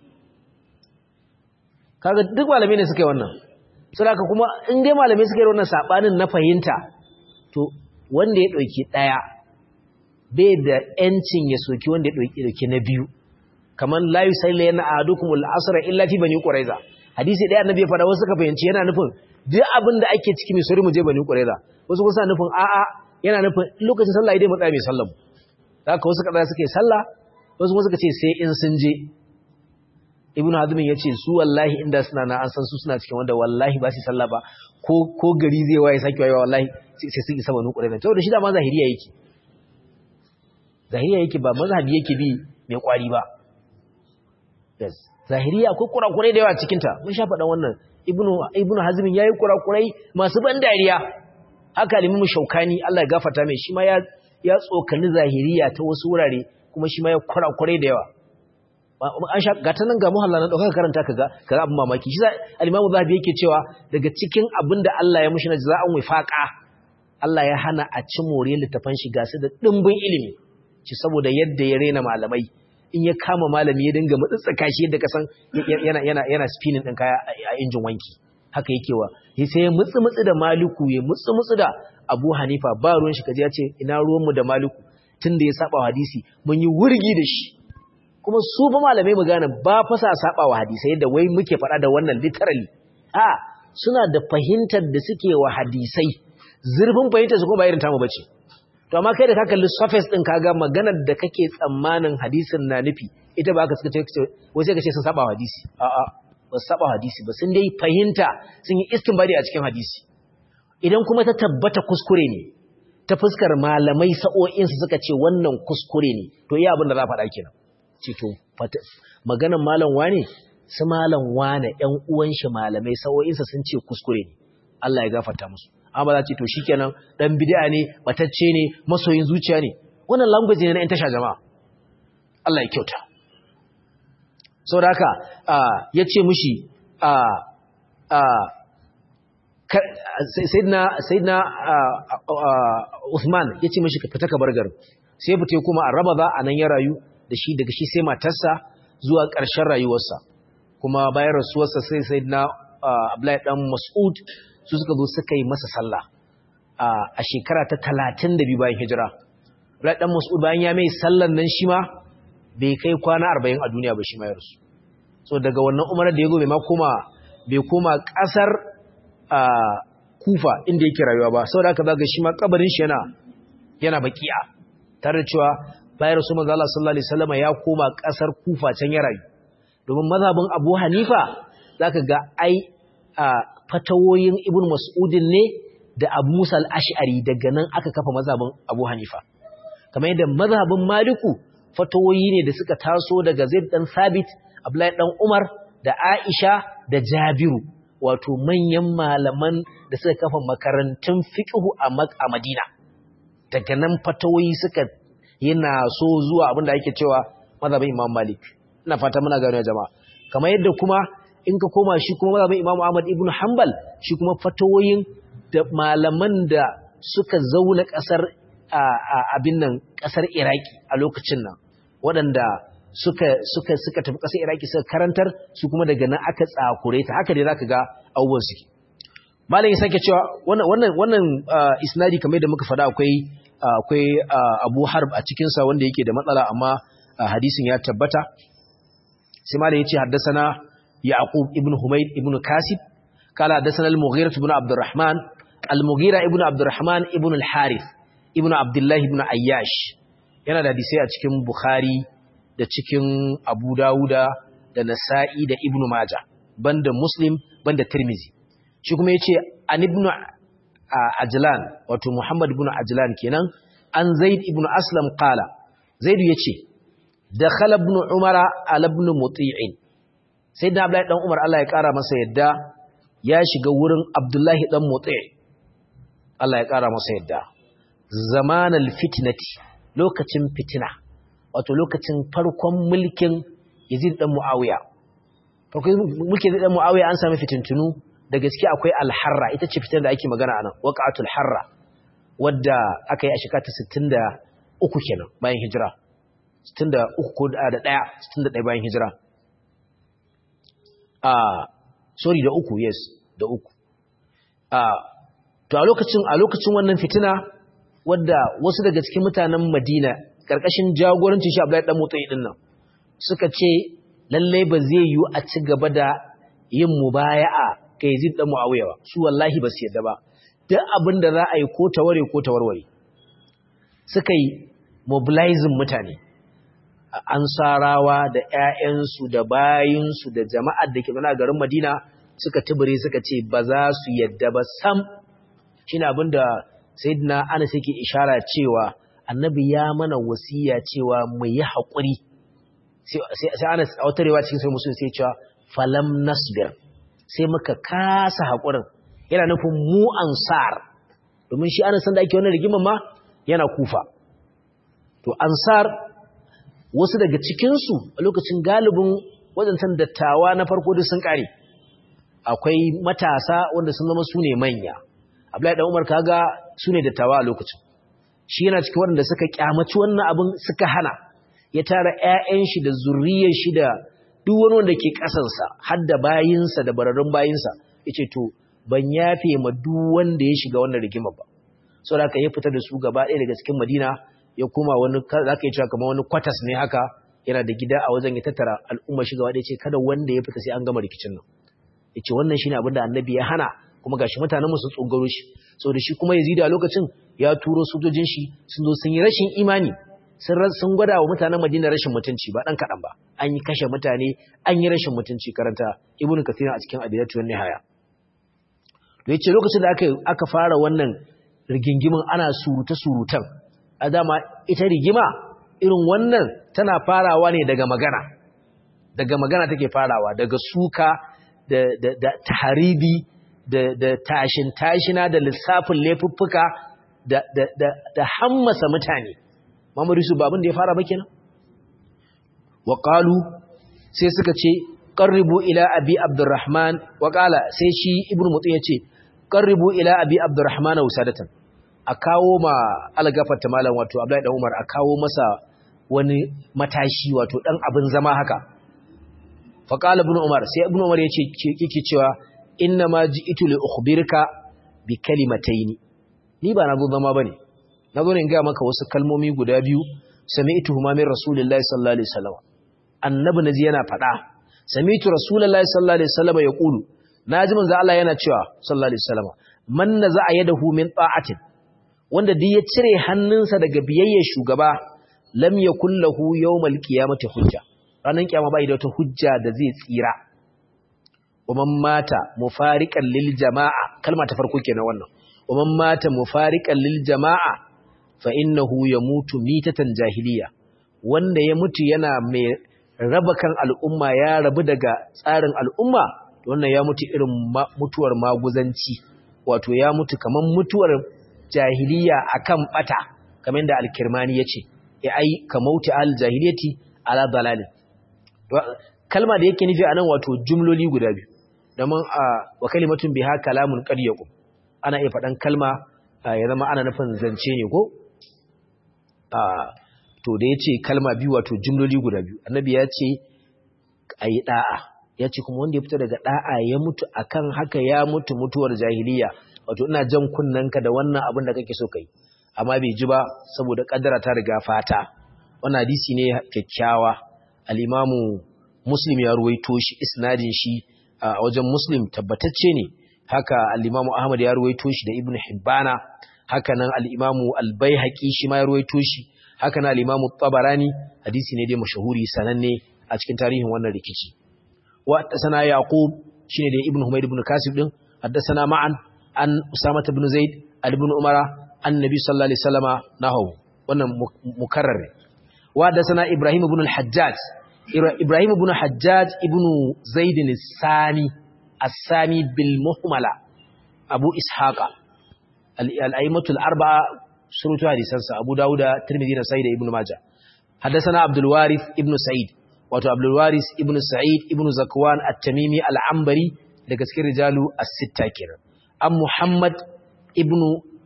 kaga duk malamai ne suka yi wannan saboda kuma in dai malamai suka yi wannan sabanin na fahimta to wanda ya dauki daya bai da yancin ya soki wanda ya dauki dauki na biyu kaman la yusalli yana ahadukum al-asr illa fi bani quraiza hadisi daya annabi ya fada wasu suka fahimci yana nufin duk abin da ake ciki mai sori mu je bani quraiza wasu kuma suna nufin a'a yana nufin lokacin sallah idai mu tsaya mai sallah haka wasu kaza suka yi sallah wasu kuma suka ce sai in sun je ibn hazmin ya ce su wallahi inda suna na an san su suna cikin wanda wallahi ba su sallah ba ko ko gari zai waye sake wayewa wallahi sai sun isa banu qurayza to da shi da ma zahiriya yake zahiriya yake ba mazhabi yake bi mai kwari ba yes zahiriya akwai kurakurai da yawa cikin ta mun sha faɗan wannan ibnu ibnu hazmin yayi kurakurai masu ban dariya haka limu shaukani Allah ya gafarta mai shi ma ya ya tsokani zahiriya ta wasu wurare kuma shi ma ya kurakurai da yawa an sha gata nan ga muhalla na ɗaukaka karanta kaga kaga abin mamaki shi al-imamu zahabi yake cewa daga cikin abin da Allah ya mushi na jaza'an wifaqa Allah ya hana a ci more littafan shi ga su da dimbin ilimi ci saboda yadda ya rena malamai in ya kama malami ya dinga matsatsaka shi yadda kasan yana yana yana spinning din kaya a injin wanki haka yake wa sai ya mutsu mutsu da maliku ya mutsu mutsu da Abu Hanifa ba ruwan shi kaje ya ce ina ruwan mu da maliku tunda ya saba hadisi mun yi wurgi da shi kuma su fa malamai mu gane ba fa sa saba wa hadisai da wai muke faɗa da wannan literally a suna da fahimtar da suke wa hadisai zurfin fahimtar su kuma ba irin tamu bace to amma kai da ka kalli surface din kaga maganar da kake tsammanin hadisin na nufi ita ba ka suka ce wai sai ka ce sun saba hadisi a'a ba su saba hadisi ba sun dai fahimta sun yi istinbadi a cikin hadisi idan kuma ta tabbata kuskure ne ta fuskar malamai sa'o'insu suka ce wannan kuskure ne to iya abin da za a faɗa kenan ce to maganar malam wane su malam wane ƴan uwan shi malamai sa'o'insa sun ce kuskure ne Allah ya gafarta musu amma za ce to shikenan dan bid'a ne batacce ne masoyin zuciya ne wannan language ne na ƴan tasha jama'a Allah ya kyauta saboda haka yace mishi a a sayyidina sayyidina Uthman yace mishi ka fita ka bar garin sai fita kuma a Rabaza anan ya rayu da shi daga shi sai matarsa zuwa ƙarshen rayuwarsa kuma bayan rasuwarsa sai sayyidina Abdullahi dan Mas'ud su suka zo suka yi masa sallah a shekara ta 32 bayan hijira Abdullahi dan Mas'ud bayan ya mai sallan nan shi ma bai kai kwana 40 a duniya ba shi ma ya rasu so daga wannan umarar da ya zo bai ma koma bai koma ƙasar a kufa inda yake rayuwa ba saboda haka zaga shi ma kabarin shi yana yana baki'a tare da cewa bayan rasul manzo Allah sallallahu alaihi wasallam ya koma kasar kufa can ya rayu domin mazhabin Abu Hanifa zaka ga ai fatawoyin Ibn Mas'udin ne da Abu Musa al-Ash'ari daga nan aka kafa mazhabin Abu Hanifa kamar yadda mazhabin Maliku fatawoyi ne da suka taso daga Zaid dan Sabit Abdullahi dan Umar da Aisha da Jabiru wato manyan malaman da suka kafa makarantun fiqhu a Madina daga nan fatawoyi suka yana so zuwa abinda ake cewa mazhabin Imam Malik ina fata muna gano jama'a kamar yadda kuma in ka koma shi kuma mazhabin Imam Ahmad ibn Hanbal shi kuma fatawoyin da malaman da suka zauna kasar abin nan kasar Iraki a lokacin nan waɗanda suka suka suka tafi ƙasar Iraki suka karantar su kuma daga nan aka tsakure ta haka dai zaka ga abubuwan suke malam ya sake cewa wannan wannan wannan isnadi kamar da muka faɗa akwai akwai Abu Harb a cikin sa wanda yake da matsala amma hadisin ya tabbata sai malam yace haddathana Yaqub ibn Humayd ibn Kasib kala haddathana al-Mughira ibn Abdurrahman al-Mughira ibn Abdurrahman ibn al-Harith ibn Abdullah ibn Ayyash yana da hadisi a cikin Bukhari da cikin Abu Dawuda da Nasa'i da Ibn Majah banda Muslim banda Tirmizi shi kuma yace an Ibn Ajlan wato Muhammad ibn Ajlan kenan an Zaid ibn Aslam qala Zaid yace dakhala ibn Umar ala ibn Muti'in sayyidina Abdullahi dan Umar Allah ya kara masa yadda ya shiga wurin Abdullahi dan Muti' Allah ya kara masa yadda zamanal fitnati lokacin fitina wato lokacin farkon mulkin Yazid dan Muawiya farkon mulkin Yazid dan Muawiya an sami fitintunu da gaske akwai al-Harra ita ce fitar da ake magana anan waqatul Harra wadda aka yi a shekara ta 63 kenan bayan hijira 63 ko da 1 61 bayan hijira ah sorry da uku yes da uku ah to a lokacin a lokacin wannan fitina wadda wasu daga cikin mutanen Madina karkashin jagorancin shi Abdullahi dan Mutsayi din nan suka ce lalle ba zai yi a ci gaba da yin mubaya'a ga Yazid dan Muawiya ba su wallahi ba su yadda ba duk abin da za a yi ko taware ko tawarware suka yi mobilizing mutane ansarawa da ƴaƴansu da bayinsu da jama'ar da ke zana garin Madina suka tubure suka ce ba za su yadda ba sam shine abin da sayyidina Anas yake ishara cewa annabi ya mana wasiya cewa mu yi haƙuri sai ana autarewa cikin sai musulun sai cewa falam nasbir sai muka kasa haƙurin yana nufin mu ansar domin shi ana san da ake wannan rigimar ma yana kufa to ansar wasu daga cikinsu a lokacin galibin wadancan dattawa na farko duk sun ƙare akwai matasa wanda sun zama su ne manya Abdullahi dan Umar kaga su ne dattawa a lokacin shi yana cikin waɗanda suka kyamaci wannan abin suka hana ya tara ƴaƴan shi da zuriyar shi da duk wani wanda ke kasansa har da bayinsa da bararrun bayinsa yace to ban yafe ma duk wanda ya shiga wannan rigima ba saboda haka ya fita da su gaba ɗaya daga cikin Madina ya koma wani zaka yi cewa kamar wani kwatas ne haka yana da gida a wajen ya tattara al'umma shi gaba ɗaya ce kada wanda ya fita sai an gama rikicin nan yace wannan shine abin da annabi ya hana kuma gashi mutanen su tsogaro shi saboda shi kuma Yazid a lokacin ya turo sojojin shi sun zo sun yi rashin imani sun sun gwada wa mutanen Madina rashin mutunci ba dan kadan ba an yi kashe mutane an yi rashin mutunci karanta Ibn Kathir a cikin Adiyatu wan Nihaya to yace lokacin da aka aka fara wannan rigingimin ana suruta surutan a dama ita rigima irin wannan tana farawa ne daga magana daga magana take farawa daga suka da da da taharibi da da tashin tashina da lissafin laifuffuka da da da, da hammasa mutane Muhammadu Yusuf babin da ya fara ba kenan wa qalu sai suka ce qarribu ila abi abdurrahman wa qala sai shi ibnu mutu yace qarribu ila abi abdurrahman usadatan a kawo ma algafarta malam wato abdullahi dan umar a kawo masa wani matashi wato dan abin zama haka fa qala ibnu umar sai ibnu umar yace kike cewa inna ma ji'tu li ukhbirka bi kalimataini ni ba na zo zama bane na zo ne in ga maka wasu kalmomi guda biyu sami'tuhuma min rasulillahi sallallahu alaihi wasallam annabi naji yana faɗa sami'tu rasulullahi sallallahu alaihi wasallam yaqulu naji manzo Allah yana cewa sallallahu alaihi wasallam man naza'a yadahu min ta'atin wanda duk ya cire hannunsa daga biyayyar shugaba lam yakul lahu yawmal qiyamati hujja ranan kiyama bai da wata hujja da zai tsira waman mata mufariqan lil jama'a kalma ta farko kenan wannan waman mata mufariqan lil jama'a fa innahu yamutu mitatan jahiliya wanda ya mutu yana mai raba kan al'umma ya rabu daga tsarin al'umma wannan ya mutu irin mutuwar maguzanci wato ya mutu kaman mutuwar jahiliya akan bata kamar da al-kirmani yace ya ai kamauti al-jahiliyati ala dalal kalma da yake nufi anan wato jumloli guda biyu domin wa kalimatun biha kalamun qad yaqum ana iya faɗan kalma ya zama ana nufin zance ne ko to da yace kalma biyu wato jumloli guda biyu annabi ya ce ayi da'a ya ce kuma wanda ya fita daga da'a ya mutu akan haka ya mutu mutuwar jahiliya wato ina jan kunnanka da wannan abin da kake so kai amma bai ji ba saboda kaddara ta riga fata wannan hadisi ne kyakkyawa al-imamu muslim ya ruwaito shi isnadin shi a wajen muslim tabbatacce ne haka al-imamu ahmad ya ruwaito shi da ibn hibbana haka nan al-imamu al-baihaqi shi ma ya ruwaito shi haka nan al-imamu tabarani hadisi ne dai mashahuri sananne a cikin tarihin wannan rikici wa sana yaqub shine da ibn humayd ibn kasib din haddathana ma'an an usama ibn zaid ibn umara annabi sallallahu alaihi wasallama nahu wannan mukarrar wa haddathana ibrahim ibn al-hajjaj Ibrahim ibn Hajjaj ibn Zaid al-Sani as-Sami bil Muhmala Abu Ishaqa al-a'immatu al-arba'a surutu hadisansa Abu Dawud Tirmidhi da Sa'id ibn Majah Haddathana Abdul Warith ibn Sa'id wato Abdul Warith ibn Sa'id ibn Zakwan at-Tamimi al-Ambari daga cikin rijalu as-sitta kenan am Muhammad ibn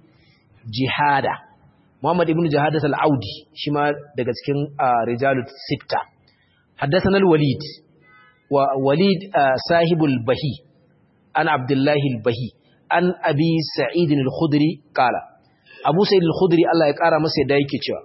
Jihada Muhammad ibn Jihada al-Audi shi ma daga cikin rijalu sitta حدثنا الوليد ووليد صاحب البهي عن عبد الله البهي عن أبي سعيد الخدري قال أبو سعيد الخدري الله يقارى مسيح دايكي cewa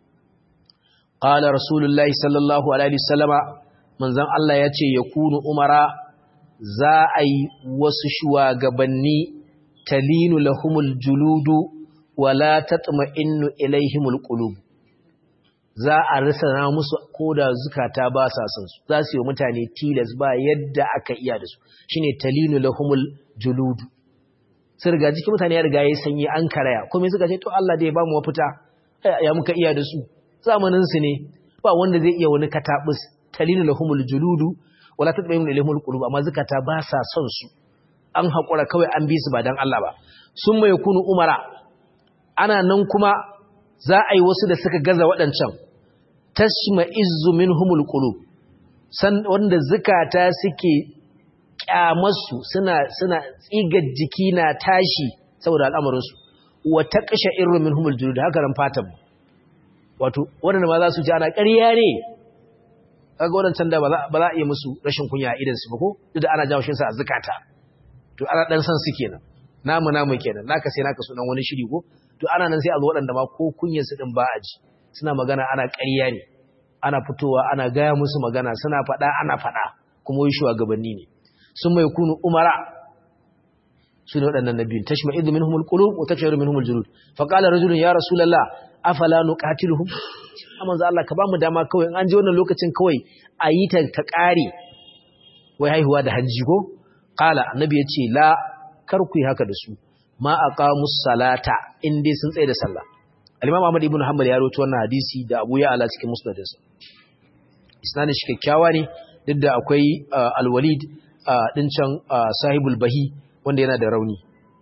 قال رسول الله صلى الله عليه وسلم من ذن الله yace yakunu umara za a yi wasu shugabanni talinu lahumul juludu wala tatma'innu ilaihimul qulub za a rasa musu koda zukata ba sa son su za su yi mutane tilas ba yadda aka iya da su shine talinu lahumul juludu sai riga jikin mutane ya riga ya sanyi an karaya kuma suka ce to Allah da ya ba mu mafita ya muka iya da su zamanin su ne ba wanda zai iya wani katabus talinu lahumul juludu wala tatbayyun ilaihimul qulub amma zukata ba sa son su an hakura kawai an bi su ba dan Allah ba sun mai kunu umara ana nan kuma za a yi wasu da suka gaza waɗancan tashma izzu minhumul qulub san wanda zukata suke kyamarsu suna suna tsigar jiki na tashi saboda al'amarin su wa taqsha irru minhumul julud haka ran fatan wato waɗanda ma za su ji ana ƙarya ne kaga waɗancan da ba za a iya musu rashin kunya a idansu ba ko duk da ana jawo shi sa a zukata to ana ɗan san su kenan namu namu kenan naka sai naka sunan wani shiri ko to ana nan sai a zo waɗanda ma ko kunyar su din ba a ji suna magana ana ƙarya ne ana fitowa ana gaya musu magana suna faɗa ana faɗa kuma wai shugabanni ne sun mai kunu umara su ne waɗannan nabiyun tashma idu minhumul qulub wa tashmaru minhumul julud fa qala rajulun ya rasulullah afala nuqatiluhum amma za Allah ka ba mu dama kawai in an je wannan lokacin kawai a yi ta ta ƙare wai haihuwa da hajji ko qala annabi ya ce la kar ku yi haka da su ma aqamus salata in dai sun tsaye da sallah al-imam Ahmad ibn Hanbal ya rawaito wannan hadisi da Abu Ya'la cikin musnadinsa isnadin shi kyakkyawa ne duk da akwai al-Walid din can sahibul bahi wanda yana da rauni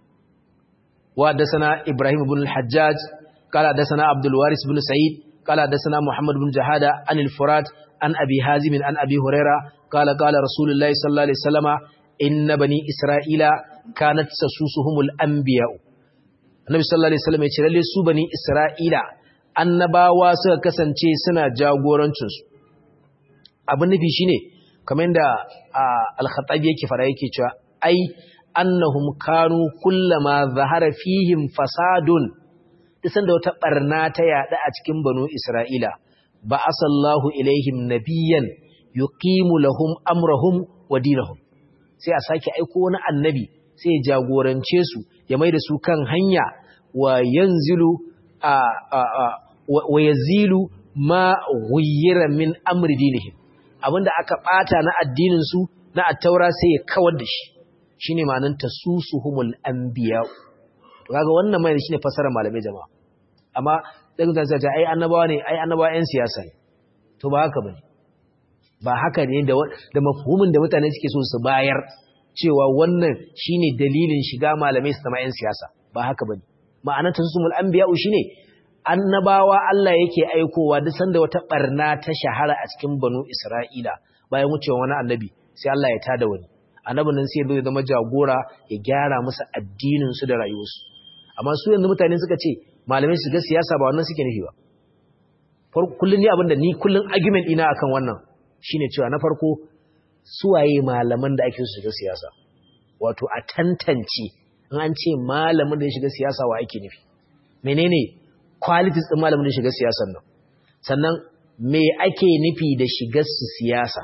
wa dasana Ibrahim ibn al-Hajjaj qala dasana Abdul Waris ibn Sa'id qala dasana Muhammad ibn Jahada an al-Furat an Abi Hazim an Abi Huraira qala qala Rasulullahi sallallahu alaihi wasallama inna bani Isra'ila kanat sasusuhumul anbiya Annabi sallallahu alaihi wasallam ya ce lalle su bani Isra'ila annabawa suka kasance suna jagorancin su abin nufi shine kamar yadda al-Khattabi yake fara yake cewa ai annahum kanu kullama zahara fihim fasadun isan da wata barna ta yada a cikin banu Isra'ila ba asallahu ilaihim nabiyyan yuqimu lahum amrahum wa dinahum sai a sake aiko wani annabi sai ya jagorance su ya maida su kan hanya wa yanzilu a wa yazilu ma ghayyira min amri dinihim abinda aka bata na addinin su na attaura sai ya kawar da shi shine ma'anar tasusuhumul anbiya to kaga wannan mai shine fasara malamai jama'a amma dan da zai ai annabawa ne ai annabawa yan siyasa ne to ba haka bane ba haka ne da da mafhumin da mutane suke so su bayar cewa wannan shine dalilin shiga malamai su zama yan siyasa ba haka bane ma'anar tasusuhumul anbiya shine annabawa Allah yake aikowa duk sanda wata barna ta shahara a cikin banu Isra'ila bayan wucewa wani annabi sai Allah ya tada wani annabin nan sai ya zama jagora ya gyara musu addinin su da rayuwarsu amma su yanzu mutane suka ce malamai su ga siyasa ba wannan suke nufi ba kullun ni abinda ni kullun argument ina akan wannan shine cewa na farko suwaye malaman da ake su shiga siyasa wato a tantance in an ce malamin da ya shiga siyasa wa ake nufi menene qualities din malamin da ya shiga siyasar nan sannan me ake nufi da shigar su siyasa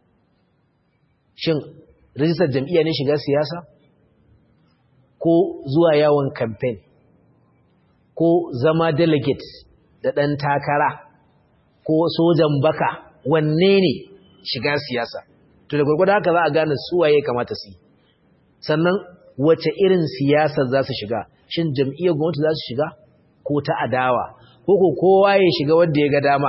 shin rijistar jam'iyya ne shiga siyasa ko zuwa yawon campaign ko zama delegate da ɗan takara ko sojan baka wanne ne shiga siyasa to da gwargwada haka za a gane suwaye kamata su yi sannan wace irin siyasa za su shiga shin jam'iyyar gwamnati za su shiga ko ta adawa ko ko kowa ya shiga wanda ya ga dama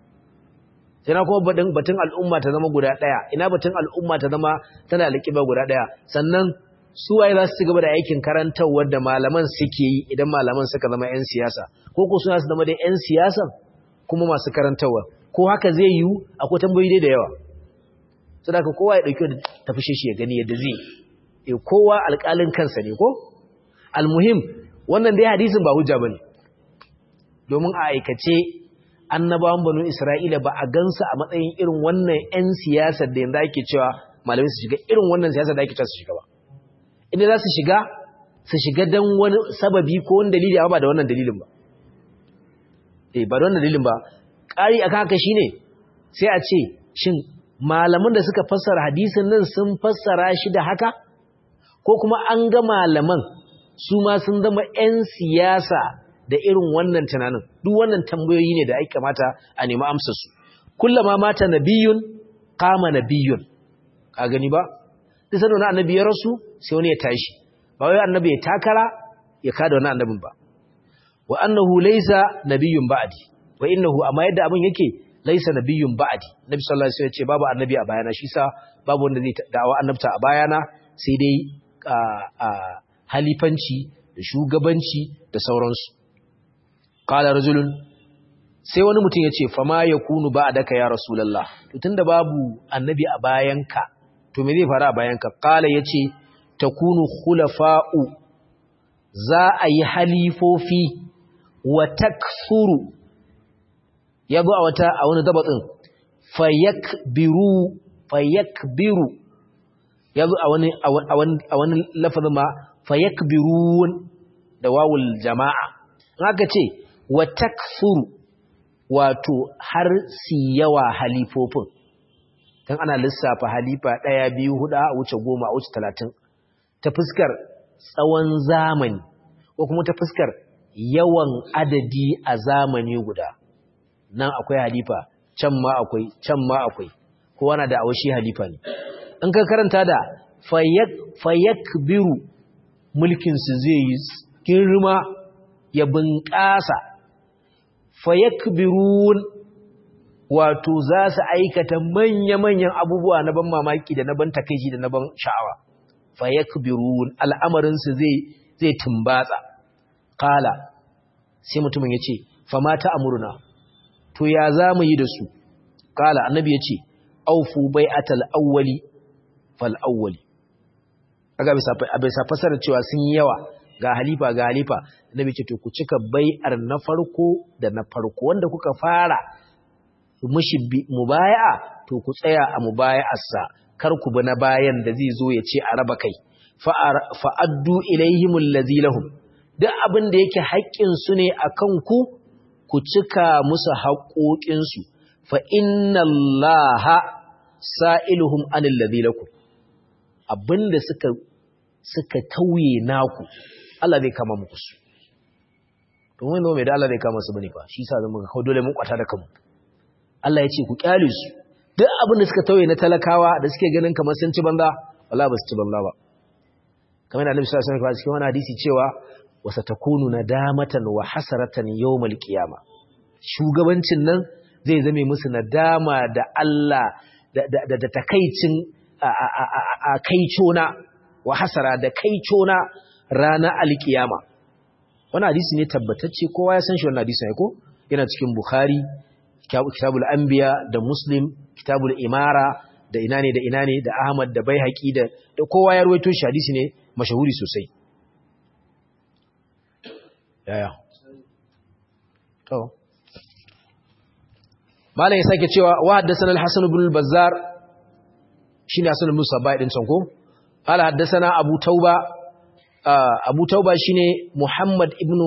ina kuma batun batun al'umma ta zama guda daya ina batun al'umma ta zama tana alƙiba guda daya sannan su waye za su ci gaba da aikin karantarwar da malaman suke yi idan malaman suka zama 'yan siyasa ko ko suna su zama da 'yan siyasa kuma masu karantarwa ko haka zai yiwu akwai tambayoyi da yawa saboda kowa ya dauki tafi shi ya gani yadda zai e kowa alƙalin kansa ne ko almuhim wannan dai hadisin ba hujja bane domin a aikace annabawan banu Isra'ila ba a gansu a matsayin irin wannan 'yan siyasar da yanzu ake cewa malamai su shiga irin wannan siyasar da ake cewa su shiga ba. Inda za su shiga, su shiga don wani sababi ko wani dalili amma ba da wannan dalilin ba. Eh, ba da wannan dalilin ba. Ƙari akan haka shine sai a ce, shin malaman da suka fassara hadisin nan sun fassara shi da haka? Ko kuma an ga malaman su ma sun zama 'yan siyasa da irin wannan tunanin duk wannan tambayoyi ne da ai kamata a nemi amsar su kullama mata nabiyun qama nabiyun ka gani ba duk sanin annabi ya rasu sai wani ya tashi ba wai annabi ya takara ya kada wani annabin ba wa annahu laysa nabiyyun ba'di wa innahu amma yadda abin yake laysa nabiyyun ba'di nabi sallallahu alaihi wasallam ya ce babu annabi a bayana shi sa babu wanda zai da'awa annabta a bayana sai dai halifanci da shugabanci da sauransu Kala rajulun sai wani mutum ya ce fama ya kunu ba a daka ya rasulallah to tunda babu annabi a bayanka to me zai faru a bayanka kala ya ce ta kunu khulafa'u za a yi halifofi wa taksuru ya zo a wata a wani dabatsin fayakbiru fayakbiru ya zo a wani a wani lafazin ma fayakbirun da wawul jama'a haka ce wa takfuru wato har si yawa halifofin dan ana lissafa halifa ɗaya biyu hudu a wuce goma a wuce talatin ta fuskar tsawon zamani ko kuma ta fuskar yawan adadi a zamani guda nan akwai halifa can ma akwai can ma akwai kowa na da awashi halifa ne in ka karanta da fayakbiru mulkinsu zai yi girma ya bunƙasa fayakbirun wato za su aikata manya-manyan abubuwa na ban mamaki da na ban takaici da na ban sha'awa fayakbirun al'amarinsu zai zai tumbatsa kala sai mutumin ya ce fama ta amurna to ya za mu yi da su kala annabi ya ce aufu bai atal awwali fal awwali aga bisa fasara cewa sun yi yawa ga halifa ga halifa annabi ce to ku cika bai'ar na farko da na farko wanda kuka fara mushi mubaya'a to ku tsaya a mubaya'arsa kar ku bi na bayan da zai zo ya ce a raba kai fa'addu ilaihimul ladzi lahum duk abin da yake haƙƙin su ne akan ku ku cika musu haƙoƙin su fa inna allaha sa'iluhum anil ladzi lakum abinda suka suka tauye naku Allah zai kama muku su domin mai da Allah zai kama su bane fa shi yasa zan muka kawo dole mun kwata da kanmu Allah ya ce ku kyale su duk abin da suka tauye na talakawa da suke ganin kamar sun ci banza wallahi ba su ci banza ba kamar da Annabi sallallahu alaihi wasallam cikin wani hadisi cewa wasatakunu nadamatan wa hasaratan yawmal qiyama shugabancin nan zai zame musu nadama da Allah da da da takaicin a kaicona wa hasara da kaicona ranar alkiyama wannan hadisi ne tabbatacce kowa ya san shi wannan hadisi ne ko yana cikin Bukhari kitabul anbiya da muslim kitabul imara da ina ne da ina ne da ahmad da baihaqi da da kowa ya ruwaito shi hadisi ne mashahuri sosai yaya to malai sake cewa wa haddathana al-hasan ibn al-bazzar shine hasan ibn sabai din sanko qala haddathana abu tauba abu tauba shine muhammad ibn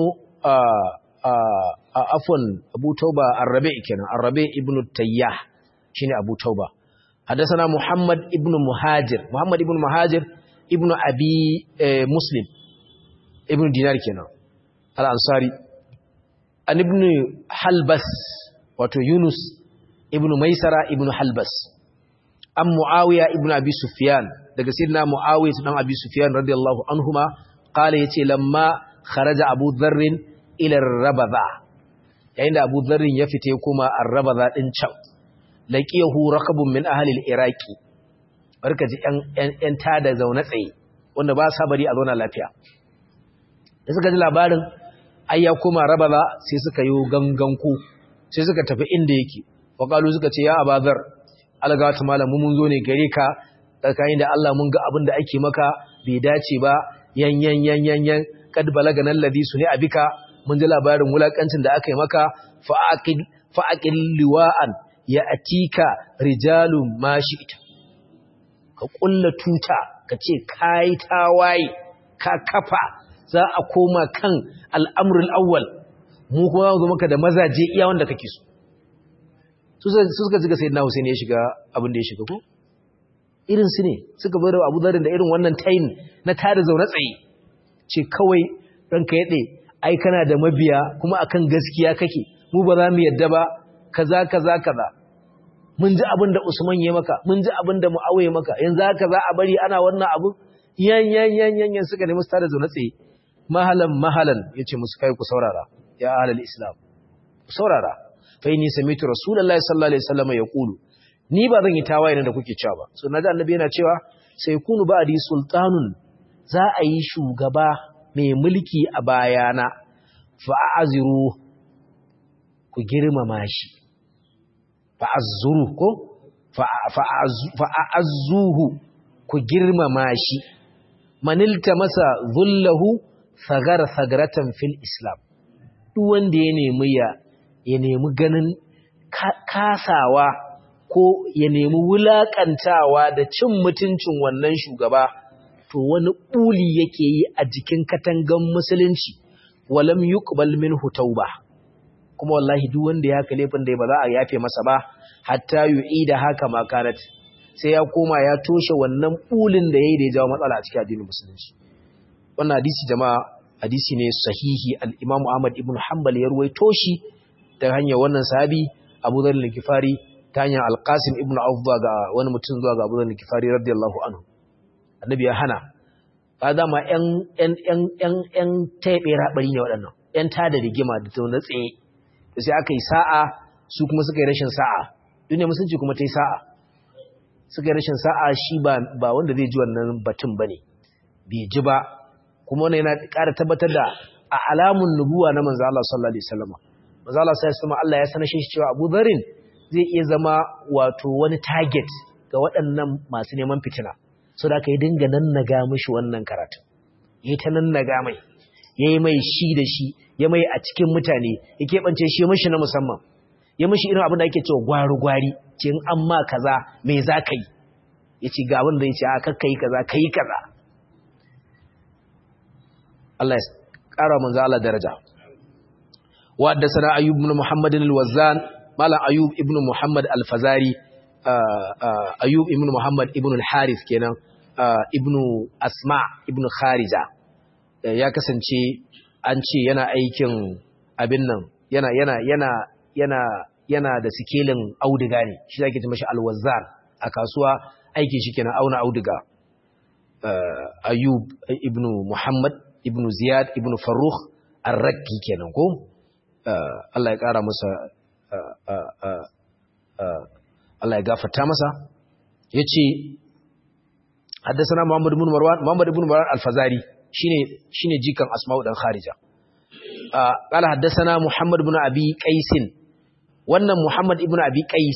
afwan abu tauba arrabe kenan arrabe ibn tayyah shine abu tauba hadathana muhammad ibn muhajir muhammad ibn muhajir ibn abi muslim ibn dinar kenan al-ansari an ibn halbas wato yunus ibn maisara ibn halbas an muawiya ibn abi sufyan daga sayyidina muawiya dan abi sufyan radiyallahu anhuma qala yace lamma kharaja abu dharr ila rabadha yayin da Abu Dharr ya fite kuma ar-rabadha din can laqiyahu rakabun min ahli al-iraqi barka ji yan yan tada zaune tsaye wanda ba sa bari a zauna lafiya da suka ji labarin ai ya koma rabadha sai suka yi ganganku sai suka tafi inda yake waqalu suka ce ya abazar algatu malamu mun zo ne gare ka tsakanin da Allah mun ga abin da ake maka bai dace ba yan yan yan yan yan kad balagana alladhi suni abika mun ji labarin wulakancin da aka yi maka fa'aƙil liwa'an ya atika rijalun mashi ita ka ƙulla tuta ka ce ka yi tawaye ka kafa za a koma kan al'amurul awwal mu kuma zo maka da mazaje iya wanda kake so su suka ziga sai na Hussein ya shiga abin da ya shiga ko irin su ne suka bar Abu Dharr da irin wannan tayin na tada zaune tsaye ce kawai ranka ya ɗaya ai kana da mabiya kuma akan gaskiya kake mu ba za mu yadda ba kaza kaza kaza mun ji abin da Usman ya maka mun ji abin da Muawiya maka yanzu haka za a bari ana wannan abu yan yan yan yan yan suka nemi da zaune tsaye mahalan mahalan yace musu kai ku saurara ya ahlul islam ku saurara fa inni samitu rasulullahi sallallahu alaihi wasallam yaqulu ni ba zan yi tawaye da kuke cewa ba so naji annabi yana cewa sai kunu ba'di sultanun za a yi shugaba mai mulki a bayana fa'aziru ku girmama shi fa'azzuru ko fa'azzuhu ku girmama shi manilta masa zullahu sagar sagaratan fil islam duk wanda ya nemi ya ya nemi ganin kasawa ko ya nemi wulakantawa da cin mutuncin wannan shugaba to wani ɓuli yake yi a jikin katangan musulunci walam yuqbal minhu tauba kuma wallahi duk wanda ya haka laifin da ba za a yafe masa ba hatta yu'ida haka ma kanat sai ya koma ya toshe wannan bulin da yayi da ya jawo matsala a cikin addinin musulunci wannan hadisi jama'a hadisi ne sahihi al-Imam Ahmad ibn Hanbal ya ruwaito shi ta hanyar wannan sahabi Abu Dharr al-Ghifari ta hanyar Al-Qasim ibn Auf ga wani mutum zuwa ga Abu Dharr al-Ghifari radiyallahu anhu annabi ya hana ba dama ƴan ƴan ƴan ƴan ƴan taibe rabari ne waɗannan ƴan tada rigima da tauna tsaye sai aka yi sa'a su kuma suka yi rashin sa'a duniya musulunci kuma ta yi sa'a suka yi rashin sa'a shi ba wanda zai ji wannan batun ba ne bai ji ba kuma wani yana ƙara tabbatar da a alamun nubuwa na manzo Allah sallallahu alaihi wasallam manzo Allah sallallahu alaihi Allah ya sanar shi cewa Abu Dharrin zai iya zama wato wani target ga waɗannan masu neman fitina so da aka yi dinga nannaga mishi wannan karatu yayi ta nannaga mai yayi mai shi da shi ya mai a cikin mutane ya keɓance shi mashi na musamman ya mashi irin abin da ake cewa gwari-gwari ce in an ma kaza mai za ka yi ya ce ga abin da ya ce a kakka yi kaza ka yi kaza Allah ya ƙara manzo Allah daraja wadda sana ayyub ibn muhammad al-wazzan malam ayyub ibn muhammad al-fazari ayyub ibn muhammad ibn al-harith kenan ibn asma ibn kharija ya kasance an ce yana aikin abin nan yana yana yana yana yana da sikelin auduga ne shi zake ce mashi alwazzar a kasuwa aikin shi kenan auna auduga ayub ibnu muhammad ibnu ziyad ibnu farrukh ar-rakki kenan ko Allah ya kara masa Allah ya gafarta masa yace حدثنا محمد بن مروان محمد بن مروان الفزاري shine shine jikan Asma'u dan Kharija qala haddathana Muhammad ibn Abi Qais wannan Muhammad ibn Abi Qais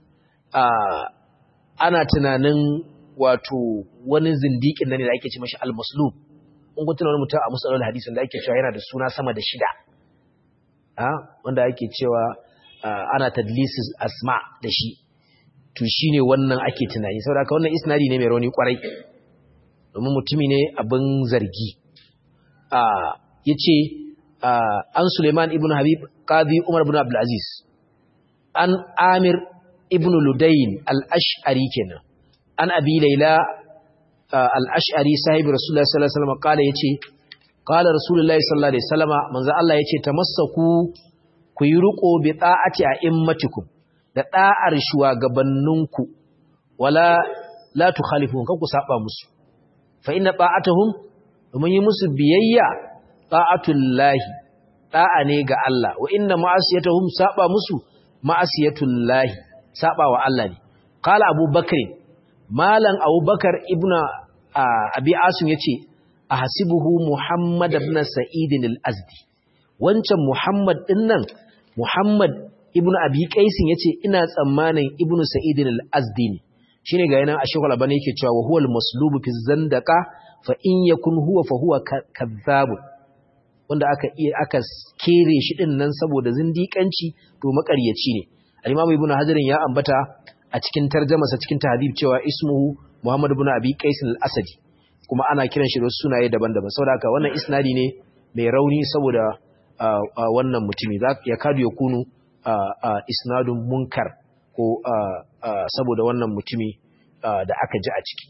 ana tunanin wato wani zindikin nan ne da ake ce mashi al-maslub in kun tuna wani mutum a musalul hadisin da ake cewa yana da suna sama da shida wanda ake cewa ana tadlisis asma da shi to shine wannan ake tunani saboda haka wannan isnadi ne mai rauni kwarai domin mutumi ne abin zargi ya ce an suleiman ibn habib qadi umar ibn abdulaziz an amir ibn ludayin al'ash'ari kenan an abi laila al'ash'ari sahibi rasulullah sallallahu alaihi wasallam kala ya ce kala rasulullah sallallahu alaihi wasallam manzo Allah ya ce tamassaku ku yi riko bi ta'ati a immatikum da da'ar shugabanninku wala la tukhalifu kan ku saba musu fa inna ta'atuhum domin yi musu biyayya ta'atullahi da'a ne ga Allah wa inna ma'asiyatuhum saba musu ma'asiyatullahi saba wa Allah ne qala abubakar malan abubakar ibnu abi asim yace ahsibuhu muhammad ibn sa'id al-azdi wancan muhammad dinnan muhammad ibnu abi qais yace ina tsammanin ibnu sa'id al-azdi ne shine ga yana ashghal bane yake cewa wa huwal maslubu fi zandaka fa in yakun huwa fa huwa kadhab wanda aka iya aka kere shi din nan saboda zindikanci to makaryaci ne al-imam ibnu hajar ya ambata a cikin tarjumarsa cikin tahdhib cewa ismuhu muhammad ibn abi qais al-asadi kuma ana kiran shi da sunaye daban-daban saboda haka wannan isnadi ne mai rauni saboda wannan mutumi ya kadu ya kunu isnadun munkar ko saboda wannan mutumi da aka ji a ciki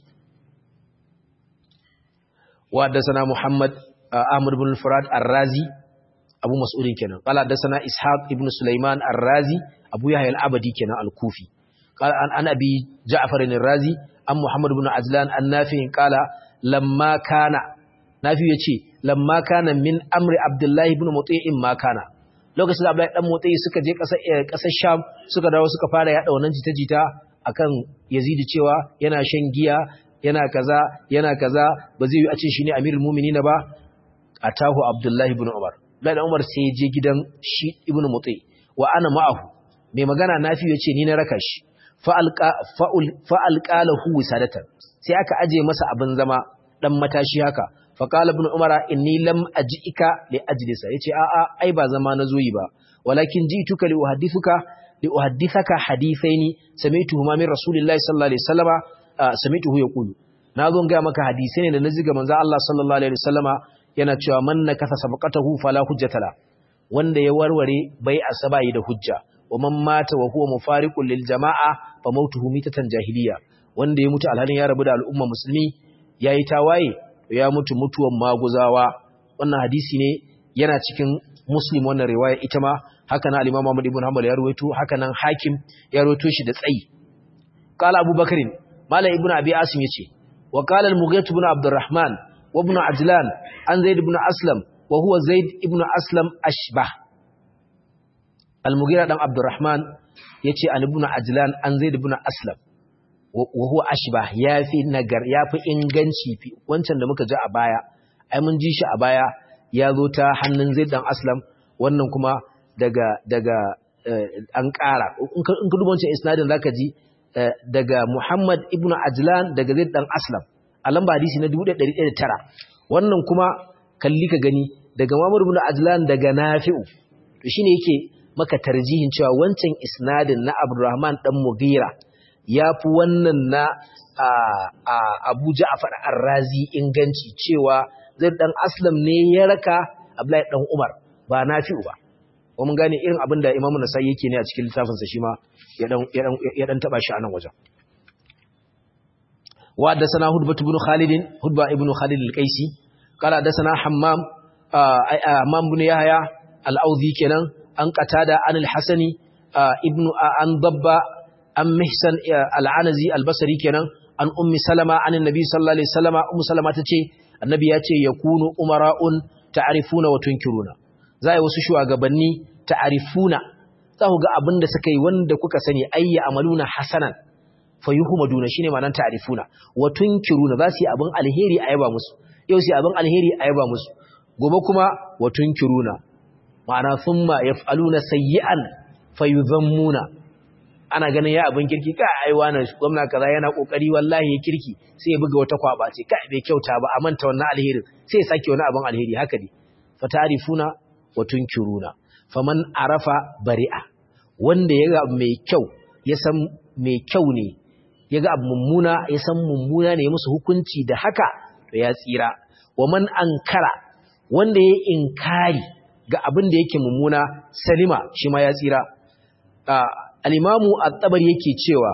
wadda sana muhammad ahmad bin farad ar-razi abu mas'udin kenan qala da sana ishaq ibn sulaiman ar-razi abu yahya al-abadi kenan al-kufi qala an an abi ja'far ar-razi an muhammad ibn ajlan an-nafi qala lamma kana nafi yace lamma kana min amri abdullahi ibn muti'in ma kana lokacin da Abdullahi dan Motsi suka je ƙasar ƙasar Sham suka dawo suka fara yada wannan jita-jita akan Yazid cewa yana shan giya yana kaza yana kaza ba zai yi a ce shi ne Amirul Mu'minin ba atahu Abdullahi ibn Umar Abdullahi Umar sai ya je gidan shi Ibn Motsi wa ana ma'ahu mai magana nafi yace ni na raka shi fa alqa fa alqalahu wisadatan sai aka aje masa abin zama dan matashi haka faƙala ibn umara inni lam ajika li ajlisa yace a a ai ba zama na zoyi ba walakin jituka li uhaddithuka li uhaddithaka hadithaini sami'tuhuma min rasulillahi sallallahu alaihi wasallama sami'tuhu yaqulu nazo ga maka hadisai ne da naji ga manzo Allah sallallahu alaihi wasallama yana cewa man nakasa sabqatahu fala hujjata la wanda ya warware bai asabai da hujja wa man mata wa huwa mufariqun lil jama'a fa mautuhu mitatan jahiliya wanda ya mutu alhalin ya rabu da al'umma musulmi yayi tawaye ya mutu mutuwan maguzawa wannan hadisi ne yana cikin muslim wannan riwaya ita ma haka nan al-imam Ahmad ibn Hanbal ya rawaito haka nan hakim ya rawaito shi da tsayi qala abubakar malam ibn abi asim yace wa qala al-mughith ibn abdurrahman wa ibn ajlan an zaid ibn aslam wa huwa zaid ibn aslam ashbah al-mughira dan abdurrahman yace an ibn ajlan an zaid ibn aslam wa huwa ashbah yafi nagar yafi inganci fi wancan da muka ji a baya ai mun ji shi a baya ya zo ta hannun zaid dan aslam wannan kuma daga daga an ƙara in ka duba wancan isnadin zaka ji daga Muhammad ibn Ajlan daga Zaid dan Aslam a lamba hadisi na 1109 wannan kuma kalli ka gani daga Muhammad ibn Ajlan daga Nafi'u to shine yake maka tarjihin cewa wancan isnadin na Abdurrahman dan Mughira yafi wannan na Abu Ja'far Ar-Razi inganci cewa Zaid dan Aslam ne ya raka Abdullahi dan Umar ba Nafi'u ba wa mun gane irin abin da Imam Nasai yake ne a cikin littafinsa shi ma ya dan ya dan taba shi a nan wajen wa haddathana Hudbah ibn Khalid Hudbah ibn Khalid al-Qaisi qala haddathana Hammam Hammam ibn Yahya al-Audhi kenan an qatada an al-Hasani ibn an Dabba an Mihsan al-Anazi al-Basri kenan an Ummi Salama an Annabi sallallahu alaihi wasallama Ummu Salama tace Annabi ya ce yakunu umara'un ta'rifuna wa tunkiruna za a yi wasu shugabanni ta'arifuna za ku ga abin da suka yi wanda kuka sani ayya amaluna hasanan fa yuhmaduna shine ma'anar ta'arifuna wa tunkiruna za su yi abin alheri a yaba musu yau su yi abin alheri a yaba musu gobe kuma wa tunkiruna ma'ana thumma yaf'aluna sayyi'an fayudhammuna ana ganin ya abin kirki ka ai wani gwamna kaza yana kokari wallahi ya kirki sai ya buga wata kwaba ce kai bai kyauta ba a manta wannan alherin sai ya sake wani abin alheri haka ne fa ta'rifuna wa tunkiruna faman arafa bari'a wanda yaga mai kyau ya san mai kyau ne yaga abu mummuna ya san mummuna ne musu hukunci da haka to ya tsira wa man ankara wanda ya inkari ga abin da yake mummuna salima shi ma ya tsira al-imamu at-tabari yake cewa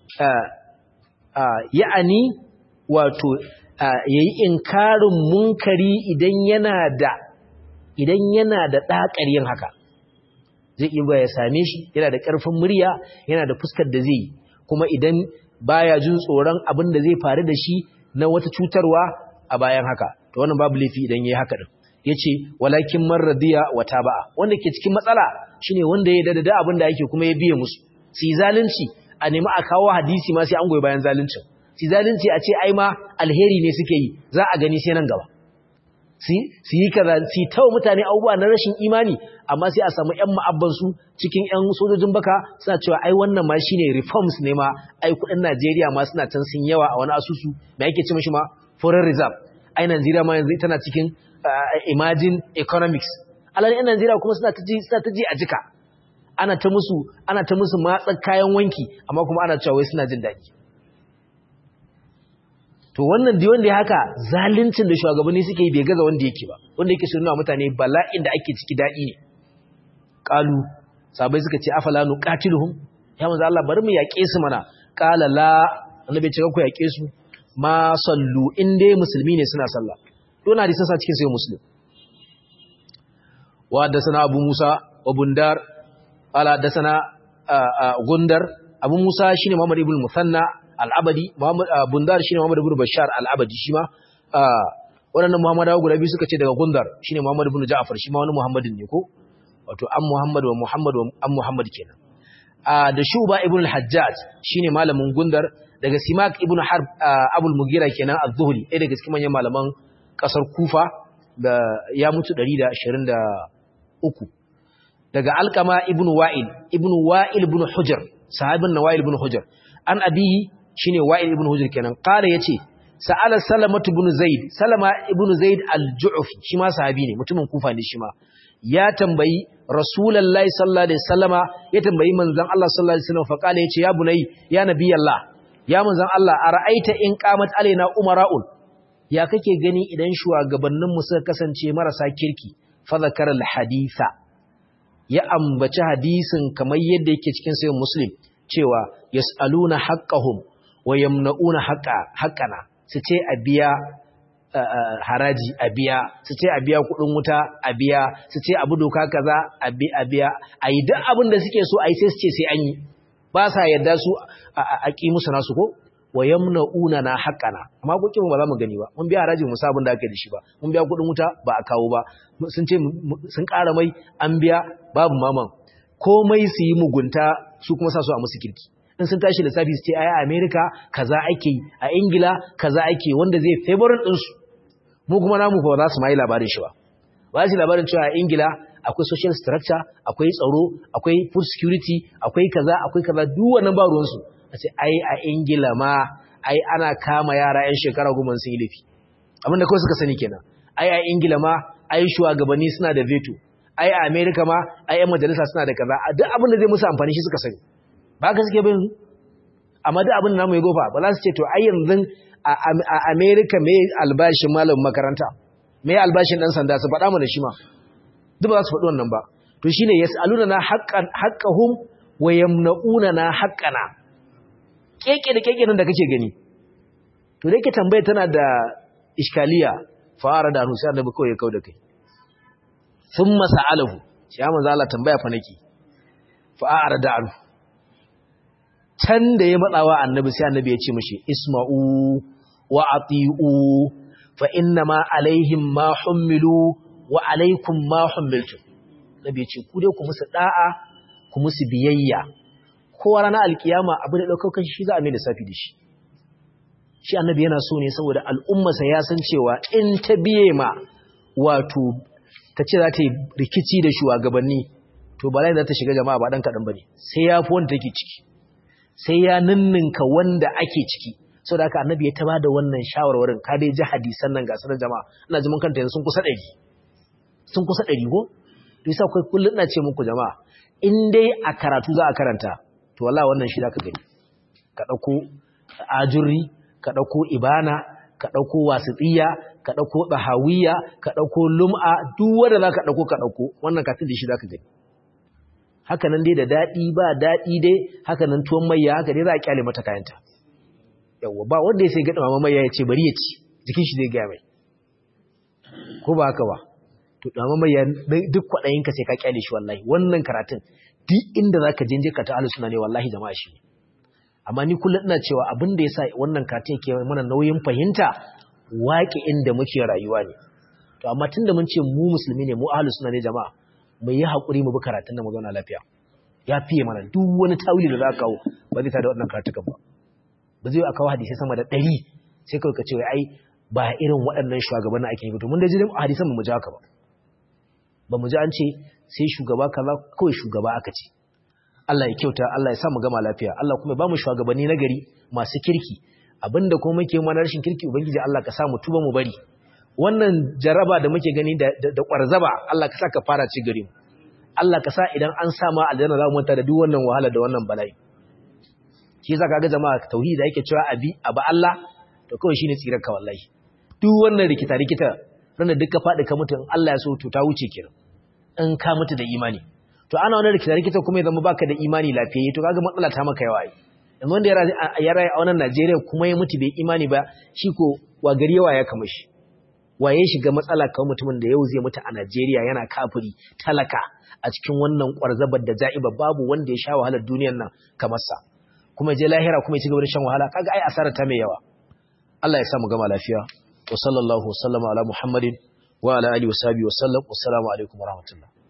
ya'ani wato yayi inkarin munkari idan yana da idan yana da ɗaƙar yin haka zai iya ya same shi yana da ƙarfin murya yana da fuskar da zai yi kuma idan baya jin tsoron abin da zai faru da shi na wata cutarwa a bayan haka to wannan babu laifi idan yayi haka din yace walakin man radiya wa taba'a wanda ke cikin matsala shine wanda ya dada abin da yake kuma ya biye musu si zalunci a nemi a kawo hadisi ma sai an goyi bayan zaluncin si zalunci a ce ai ma alheri ne suke yi za a gani sai nan gaba su yi kaza su tawo mutane abubuwa na rashin imani amma sai a samu ƴan ma'abbansu cikin ƴan sojojin baka suna cewa ai wannan ma shine reforms ne ma ai kudin Najeriya ma suna can sun yawa a wani asusu me yake ce mishi ma foreign reserve ai Najeriya ma yanzu tana cikin imagine economics alal ƴan Najeriya kuma suna ta ji suna ta ji a jika ana ta musu ana ta musu matsar kayan wanki amma kuma ana cewa wai suna jin daɗi to wannan da wanda ya haka zaluncin da shugabanni suke yi bai gaza wanda yake ba wanda yake sunna mutane bala'in da ake ciki dadi ne qalu sabai suka ce afala nuqatiluhum ya manzo Allah bari mu yaƙe su mana qala la annabi ce ku yaƙe su ma sallu in dai musulmi ne suna sallah to na hadisin sa cikin sai muslim wa sana abu musa wa bundar ala sana gundar abu musa shine muhammad ibn musanna al'abadi bundar shi ne Muhammad ibn Bashar al'abadi shi ma waɗannan Muhammadawa guda biyu suka ce daga gundar shi ne Muhammad ibn Ja'far shi ma wani Muhammadin ne ko wato an Muhammad wa Muhammad wa an Muhammad kenan da Shuba ibn al-Hajjaj shi ne malamin gundar daga Simak ibn Harb Abul Mugira kenan az-Zuhri ɗaya daga cikin manyan malaman ƙasar Kufa da ya mutu 123 daga Alqama ibn Wa'il ibn Wa'il ibn Hujr sahabin Nawa'il ibn Hujr an abihi shine Wa'il ibn Hujr kenan qala yace sa'ala salamatu ibn zaid salama ibn zaid al-ju'fi shi ma sahabi ne mutumin kufa ne shi ma ya tambayi rasulullahi sallallahu alaihi wasallama ya tambayi manzon Allah sallallahu alaihi wasallam fa kala yace ya bunai ya nabiyallah ya manzon Allah ara'aita in qamat alaina umara'un ya kake gani idan shugabannin mu suka kasance marasa kirki fa zakara al-haditha ya ambaci hadisin kamar yadda yake cikin sahih muslim cewa yas'aluna haqqahum wa yamna'una haqqa haqqana su ce a biya haraji a biya su ce a biya kudin wuta a biya su ce abu doka kaza a biya a yi duk abin da suke so a yi sai su ce sai an yi ba sa yadda su a ƙi musu nasu ko wa yamna'una na haqqana amma ko kin ba za mu gani ba mun biya haraji mu sabun da aka da shi ba mun biya kudin wuta ba a kawo ba sun ce sun ƙara mai an biya babu maman komai su yi mugunta su kuma sa su a musu kirki in sun tashi lissafi su ce ai a America kaza ake yi a Ingila kaza ake wanda zai favorin din su mu kuma namu ba za su mai labarin shi ba ba su labarin cewa a Ingila akwai social structure akwai tsaro akwai food security akwai kaza akwai kaza duk wannan ba ruwan su a ce ai a Ingila ma ai ana kama yara yan shekara goma sun yi laifi abinda kawai suka sani kenan ai a Ingila ma ai shugabanni suna da veto ai a America ma ai yan majalisa suna da kaza duk abin da zai musu amfani shi suka sani ba ka suke bin amma duk abin da namu ya gofa ba za su ce to ai yanzu a America me albashin malamin makaranta me albashin dan sanda su faɗa mana shi ma duk ba za su faɗi wannan ba to shine yasaluna na haqqan haqqahum wa yamnauna na haqqana keke da keke nan da kake gani to dai ke tambaya tana da iskaliya fara da sai annabi kawai ya kauda kai thumma sa'alahu shi ya manzo Allah tambaya fa nake fa a'rada anhu can da ya matsawa annabi sai annabi ya ce mishi isma'u wa ati'u fa inna ma alaihim ma hummilu wa alaikum ma hummiltum nabi ya ce ku dai ku musu da'a ku musu biyayya kowa ranar alkiyama abu da daukar shi za a mai lissafi da shi shi annabi yana so ne saboda al'ummarsa ya san cewa in ta biye ma wato ta ce za ta yi rikici da shugabanni to ba za ta shiga jama'a ba dan kaɗan ba ne sai ya fi wanda take ciki sai ya ninninka wanda ake ciki sau da aka annabi ya taba da wannan shawarwarin ka dai ji hadisan nan ga sanar jama'a ina ji mun kanta yanzu sun kusa ɗari sun kusa ɗari ko to yasa kai kullum ina ce muku jama'a in dai a karatu za a karanta to wallahi wannan shi zaka gani ka ɗauko ajurri ka ɗauko ibana ka ɗauko wasiɗiya ka ɗauko ɗahawiya ka ɗauko lum'a duk wanda za ka ɗauko ka ɗauko wannan katin da shi za ka gani haka nan dai da daɗi ba daɗi dai haka nan tuwon mayya haka dai za a kyale mata kayanta yawwa ba wanda ya sai gaɗa mama mayya ya ce bari ya ci jikin shi zai gaya mai ko ba haka ba to mama mayya duk kwaɗayinka sai ka kyale shi wallahi wannan karatun duk inda za ka je ka ta suna ne wallahi jama'a shi ne amma ni kullum ina cewa abin da ya sa wannan katin ke mana nauyin fahimta waƙe inda muke rayuwa ne to amma tun da mun ce mu musulmi ne mu ahlus sunna ne jama'a mu yi haƙuri mu bi karatun da mu zauna lafiya ya fiye mana duk wani tawili da za ka kawo ba zai tada wannan karatukan ba ba zai a kawo hadisai sama da ɗari sai kawai ka ce wai ai ba irin waɗannan shugabannin ake yi to mun da ji hadisan mu ji haka ba ba mu ji an ce sai shugaba kaza kawai shugaba aka ce Allah ya kyauta Allah ya sa mu gama lafiya Allah kuma ba mu shugabanni na gari masu kirki abinda kuma muke mana rashin kirki ubangiji Allah ka sa mu tuba mu bari wannan jaraba da muke gani da da kwarzaba Allah ka sa ka fara ci gari Allah ka sa idan an sa ma aljanna za mu manta da duk wannan wahala da wannan bala'i shi yasa kaga jama'a tauhidi da yake cewa abi aba Allah to kawai shine tsirar ka wallahi duk wannan rikita rikita ranar duka faɗi ka mutu in Allah ya so to ta wuce kiran in ka mutu da imani to ana wani rikita rikita kuma ya zama baka da imani lafiyayye to kaga matsala ta maka yawa ai yanzu wanda ya rayu a wannan Najeriya kuma ya mutu bai imani ba shi ko wa gari yawa ya kama shi waye shiga matsala kawai mutumin da yau zai mutu a Najeriya yana kafiri talaka a cikin wannan kwarzabar da ja'iba babu wanda ya sha wahalar duniyar nan kamar sa kuma je lahira kuma ya ci gaba da shan wahala kaga ai asara ta mai yawa Allah ya sa mu gama lafiya wa sallallahu wasallama ala muhammadin wa ala alihi wa sahbihi wa sallam wassalamu alaikum wa rahmatullah